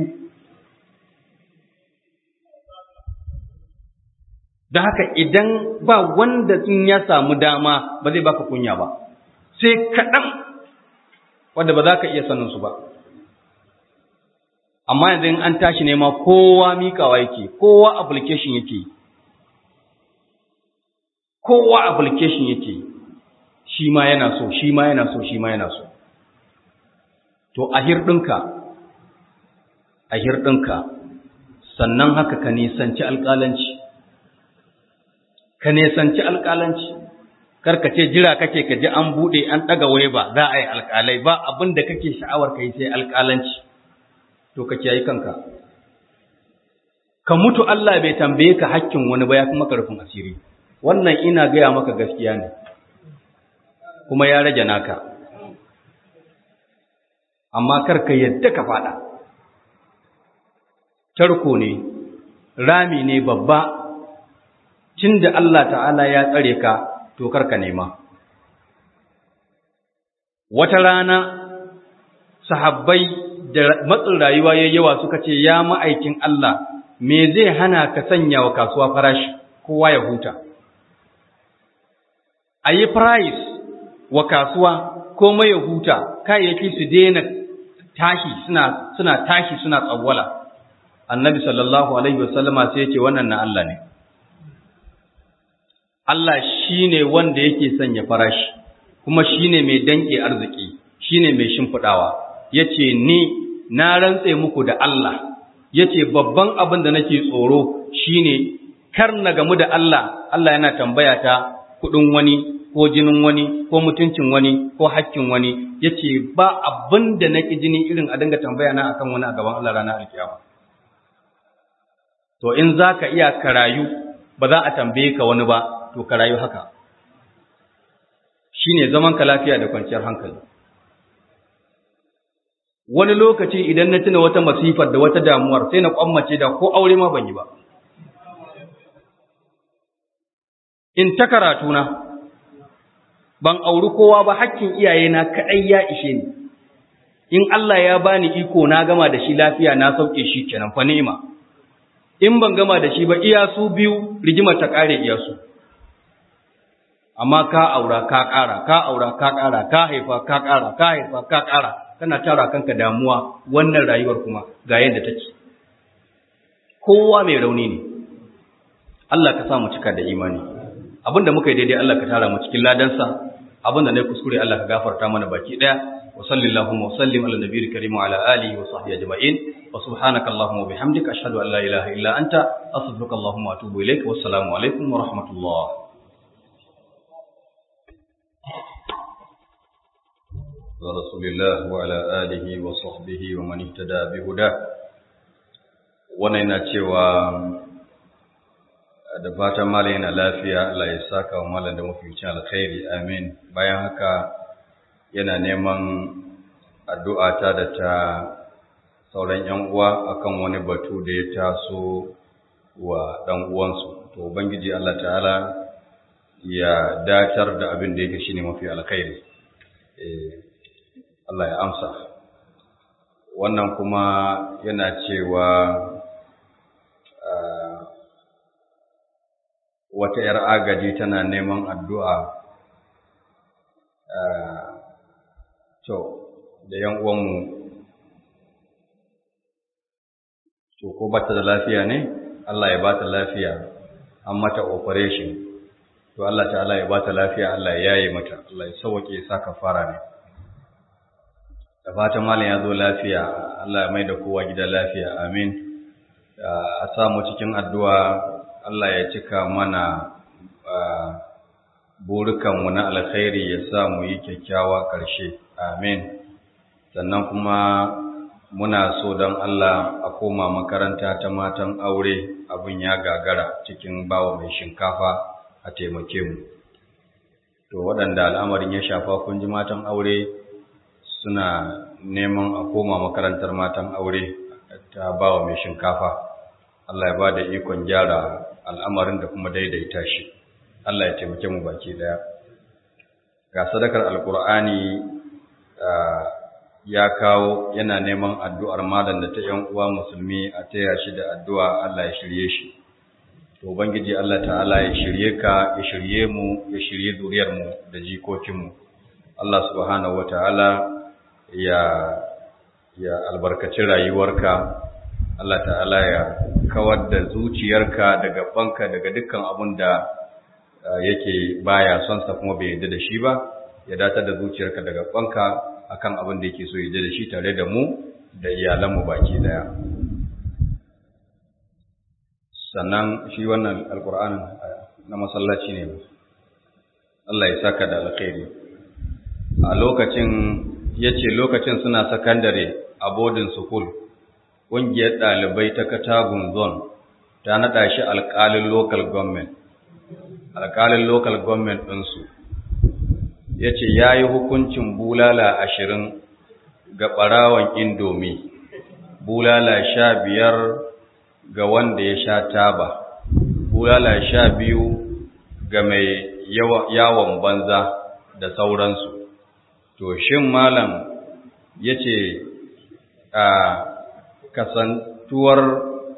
da haka idan ba wanda in ya samu dama ba zai baka kunya ba sai kaɗan wanda ba za ka iya sanin su ba amma yanzu in an tashi nema kowa mikawa yake kowa application yake kowa application yake shi ma yana so shi ma yana so shi ma yana so to a hirɗinka a hirɗinka sannan haka ka nisanci alƙalanci ka nisanci alƙalanci karka ce jira kake ka ji an buɗe an ɗaga waye ba za a yi alƙalai ba abin da kake sha'awar ka yi sai alƙalanci to ka kiyaye kanka ka mutu Allah bai tambaye ka hakkin wani ba ya fi maka rufin asiri wannan ina gaya maka gaskiya ne kuma ya rage naka amma kar ka yadda ka faɗa tarko ne rami ne babba cin da Allah ta'ala ya tsare ka to karka nema wata rana sahabbai da matsin rayuwa ya yawa suka ce ya ma'aikin Allah me zai hana ka sanya wa kasuwa farashi kowa ya huta a yi price wa kasuwa komai ya huta kayayyaki su daina tashi suna suna tashi suna tsawwala annabi sallallahu alaihi wasallama sai ya ce wannan na Allah ne Allah shine wanda yake sanya farashi kuma shine mai danke arziki shine mai shimfidawa yace ni na rantse muku da Allah yace babban abin da nake tsoro shine kar na gamu da Allah Allah yana tambaya ta kudin wani ko jinin wani ko mutuncin wani ko hakkin wani yace ba abin da nake jini irin a dinga tambaya na akan wani a gaban Allah ranar alkiyama to in zaka iya karayu ba za a tambaye ka wani ba to karayu haka shine zaman ka lafiya da kwanciyar hankali wani lokaci idan na tuna wata masifar da wata damuwar sai na kwammace da ko aure ma ban yi ba in ta karatu na ban auri kowa ba hakkin iyayena kaɗai ya ishe ni in Allah ya bani iko na gama da shi lafiya na sauke shi kenan fa ni'ima in ban gama da shi ba iya su biyu rigimar ta kare iya su amma ka aura ka ƙara ka aura ka ƙara ka haifa ka ƙara ka haifa ka ƙara kana tara kanka damuwa wannan rayuwar kuma ga yadda take kowa mai rauni ne Allah ka sa mu cika da imani abinda muka yi daidai Allah ka tara mu cikin ladansa abinda na kuskure Allah ka gafarta mana baki daya wa sallallahu wa sallim ala nabiyil karim wa ala alihi wa sahbihi ajma'in wa subhanaka allahumma wa bihamdika ashhadu an la ilaha illa anta astaghfiruka allahumma wa atubu ilaik wa assalamu alaikum wa rahmatullah رسول الله وعلى آله وصحبه ومن اهتدى بهداه wannan yana cewa da fatan malam yana lafiya Allah ya saka wa malam da mafificin alkhairi amin bayan haka yana neman addu'a ta da ta sauran yan uwa akan wani batu da ya taso wa dan uwansu to ubangiji Allah ta'ala ya datar da abin da yake shine mafi alkhairi eh Allah ya amsa wannan kuma yana cewa wata ‘yar agaji tana neman addu'a to da ‘yan uwanmu to ko bata da lafiya ne Allah ya bata lafiya an mata operation to Allah ta'ala ya bata lafiya Allah ya yaye mata Allah ya sauke ya saka fara ne da fatan malam ya zo lafiya Allah ya mai da kowa gida lafiya amin a samu cikin addu'a Allah ya cika mana burukanmu na alkhairi ya sa mu yi kyakkyawa ƙarshe amin sannan kuma muna so don Allah a koma makaranta ta matan aure abin ya gagara cikin bawa mai shinkafa a taimake mu to waɗanda al'amarin ya shafa kun ji matan aure suna neman a koma makarantar matan aure ta bawa mai shinkafa Allah ya ba da ikon gyara al'amarin da kuma daidaita shi Allah ya taimake mu baki daya ga sadakar alkur'ani ya kawo yana neman addu'ar malam da ta ‘yan uwa musulmi a taya shi da addu'a Allah ya shirye shi to ubangiji Allah ta'ala ya shirye ka ya shirye mu ya shirye zuriyarmu da jikokinmu Allah subhanahu wa ta'ala ya ya albarkaci rayuwarka Allah ta'ala ya kawar da zuciyarka daga banka daga dukkan abun da yake baya son sa kuma bai yarda da shi ba ya datar da zuciyarka daga banka akan abin da yake so ya yarda da shi tare da mu da iyalanmu baki daya sannan shi wannan alqur'anin na masallaci ne Allah ya saka da alkhairi a lokacin yace lokacin suna sakandare a boarding school ƙungiyar ɗalibai ta Katagun Zone ta naɗa shi alƙalin local government, alƙalin local government ɗinsu, ya ce ya yi hukuncin bulala ashirin ga ɓarawan indomi, bulala sha biyar ga wanda ya sha taba, bulala sha biyu ga mai yawon banza da sauransu. To, shin malam ya ce a kasantuwar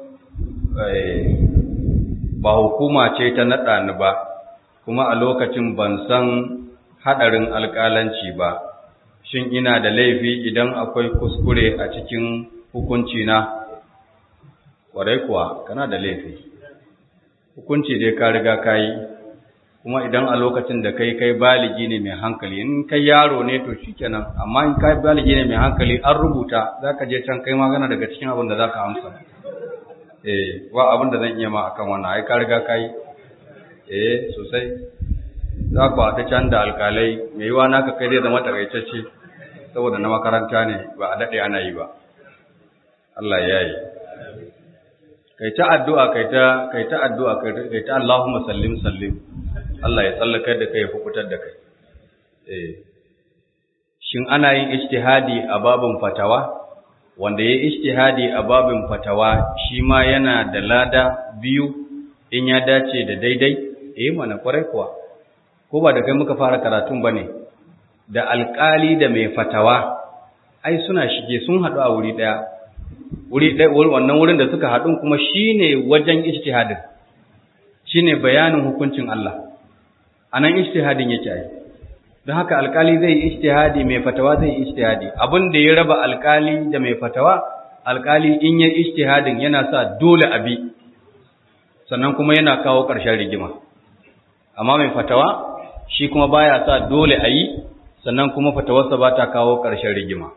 ba hukuma ce ta naɗa ni ba kuma a lokacin ban san haɗarin alƙalanci ba shin ina da laifi idan akwai kuskure a cikin hukunci na ƙwarai kuwa kana da laifi hukunci dai ka riga ka yi kuma idan a lokacin da kai kai baligi ne mai hankali in kai yaro ne to shikenan amma in kai baligi ne mai hankali an rubuta zaka je can kai magana daga cikin abin da zaka amsa eh wa abin da zan iya ma akan wannan ai ka riga kai eh sosai za ku ta can da alkalai mai yiwa naka kai zai zama takaitacce saboda na makaranta ne ba a daɗe ana yi ba Allah ya yi kai ta addu'a kai ta kai ta addu'a kai ta Allahumma sallim sallim Allah ya tsallakar da kai ya fukutar da kai eh shin ana yin ijtihadi a babin fatawa wanda ya ijtihadi a babin fatawa shi ma yana da lada biyu in ya dace da daidai eh mana kwarai kuwa ko ba da kai muka fara karatun bane da alƙali da mai fatawa ai suna shige sun haɗu a wuri ɗaya wuri ɗaya wannan wurin da suka haɗu kuma shine wajen ijtihadin shine bayanin hukuncin Allah anan ijtihadin yake ai don haka alƙali zai yi ijtihadi mai fatawa zai yi ijtihadi abin da ya raba alƙali da mai fatawa alƙali in ya ijtihadin yana sa dole abi sannan kuma yana kawo ƙarshen rigima amma mai fatawa shi kuma baya sa dole a yi sannan kuma fatawarsa ba ta kawo ƙarshen rigima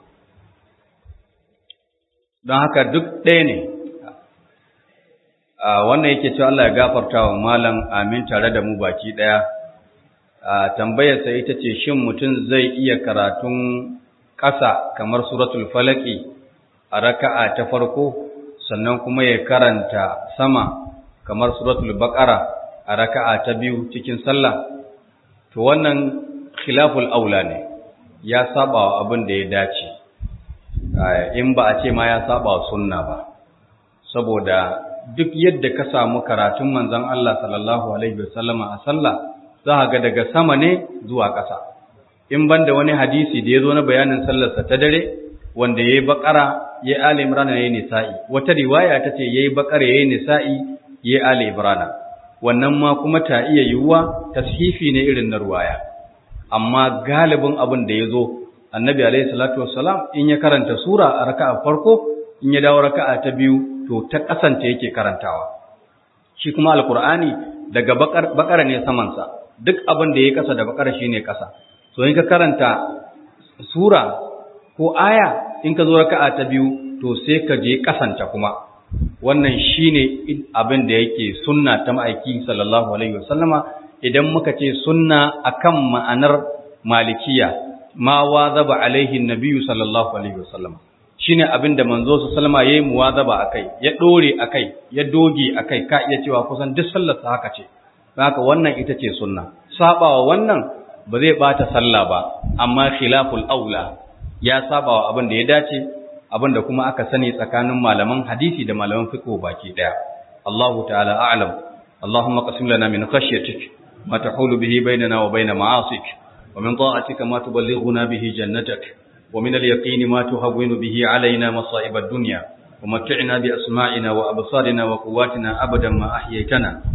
don haka duk ɗaya ne wannan yake cewa Allah ya gafarta wa malam amin tare da mu baki ɗaya tambayarsa ita ce shin mutum zai iya karatun ƙasa kamar suratul falaki a raka'a ta farko sannan kuma ya karanta sama kamar suratul baqara a raka'a ta biyu cikin sallah to wannan khilaful aula ne ya saba wa abin da ya dace in ba a ce ma ya saba wa sunna ba saboda duk yadda ka samu karatun manzon Allah sallallahu alaihi wasallama a sallah za ga daga sama ne zuwa ƙasa in banda wani hadisi da ya zo na bayanin sallarsa ta dare wanda yayi bakara yayi ali imran yayi nisa'i wata riwaya ta ce yayi bakara yayi nisa'i yayi ali imran wannan ma kuma ta iya yiwuwa tashifi ne irin na ruwaya amma galibin abin da ya zo annabi alaihi salatu wassalam in ya karanta sura a raka'a farko in ya dawo raka'a ta biyu to ta kasance yake karantawa shi kuma alqur'ani daga bakara ne samansa duk abin da yayi kasa da bakara shine kasa so in ka karanta sura ko aya in ka zo raka'a ta biyu to sai ka je kasanta kuma wannan shine abin da yake sunna ta ma'aiki sallallahu alaihi wasallama idan muka ce sunna akan ma'anar malikiya ma wazaba alaihi nabiyyu sallallahu alaihi wasallama shine abin da manzo sallama yayi muwazaba akai ya dore akai ya doge akai ka iya cewa kusan duk sallar sa haka ce haka wannan ita ce sunna sabawa wannan ba zai bata sallah ba amma khilaful aula ya sabawa abin da ya dace abin da kuma aka sani tsakanin malaman hadisi da malaman fiqh baki daya Allahu ta'ala a'lam Allahumma qasim lana min khashyatik ma tahulu bihi bainana wa bain ma'asik wa min ta'atika ma tuballighuna bihi jannatak wa min al-yaqini ma tuhawwinu bihi alaina masa'ib ad-dunya wa mat'ina bi asma'ina wa absarina wa quwwatina abadan ma ahyaytana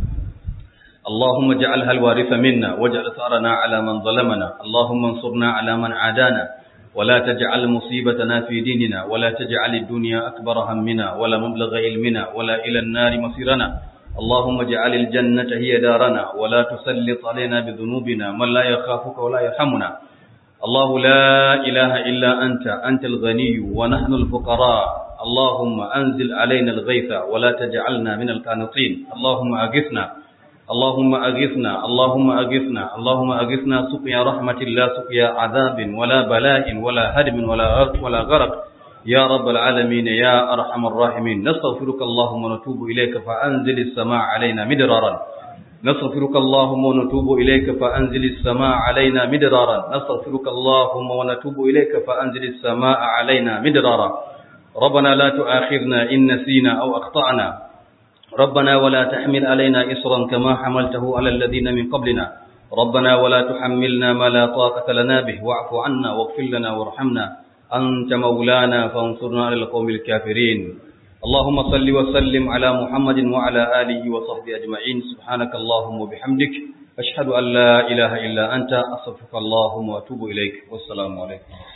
اللهم اجعلها الوارث منا واجعل ثارنا على من ظلمنا اللهم انصرنا على من عادانا ولا تجعل مصيبتنا في ديننا ولا تجعل الدنيا أكبر همنا ولا مبلغ علمنا ولا إلى النار مصيرنا اللهم اجعل الجنة هي دارنا ولا تسلط علينا بذنوبنا من لا يخافك ولا يرحمنا الله لا إله إلا أنت أنت الغني ونحن الفقراء اللهم أنزل علينا الغيث ولا تجعلنا من القانطين اللهم أغثنا اللهم أغثنا اللهم أغثنا اللهم أغثنا سقيا رحمة لا سقيا عذاب ولا بلاء ولا هدم ولا غرق ولا غرق يا رب العالمين يا أرحم الراحمين نستغفرك اللهم ونتوب إليك فأنزل السماء علينا مدرارا نستغفرك اللهم ونتوب إليك فأنزل السماء علينا مدرارا نستغفرك اللهم ونتوب إليك فأنزل السماء علينا مدرارا ربنا لا تؤاخذنا إن نسينا أو أخطأنا ربنا ولا تحمل علينا إصرا كما حملته على الذين من قبلنا ربنا ولا تحملنا ما لا طاقة لنا به واعف عنا واغفر لنا وارحمنا أنت مولانا فانصرنا على القوم الكافرين اللهم صل وسلم على محمد وعلى آله وصحبه أجمعين سبحانك اللهم وبحمدك أشهد أن لا إله إلا أنت أستغفرك اللهم وأتوب إليك والسلام عليكم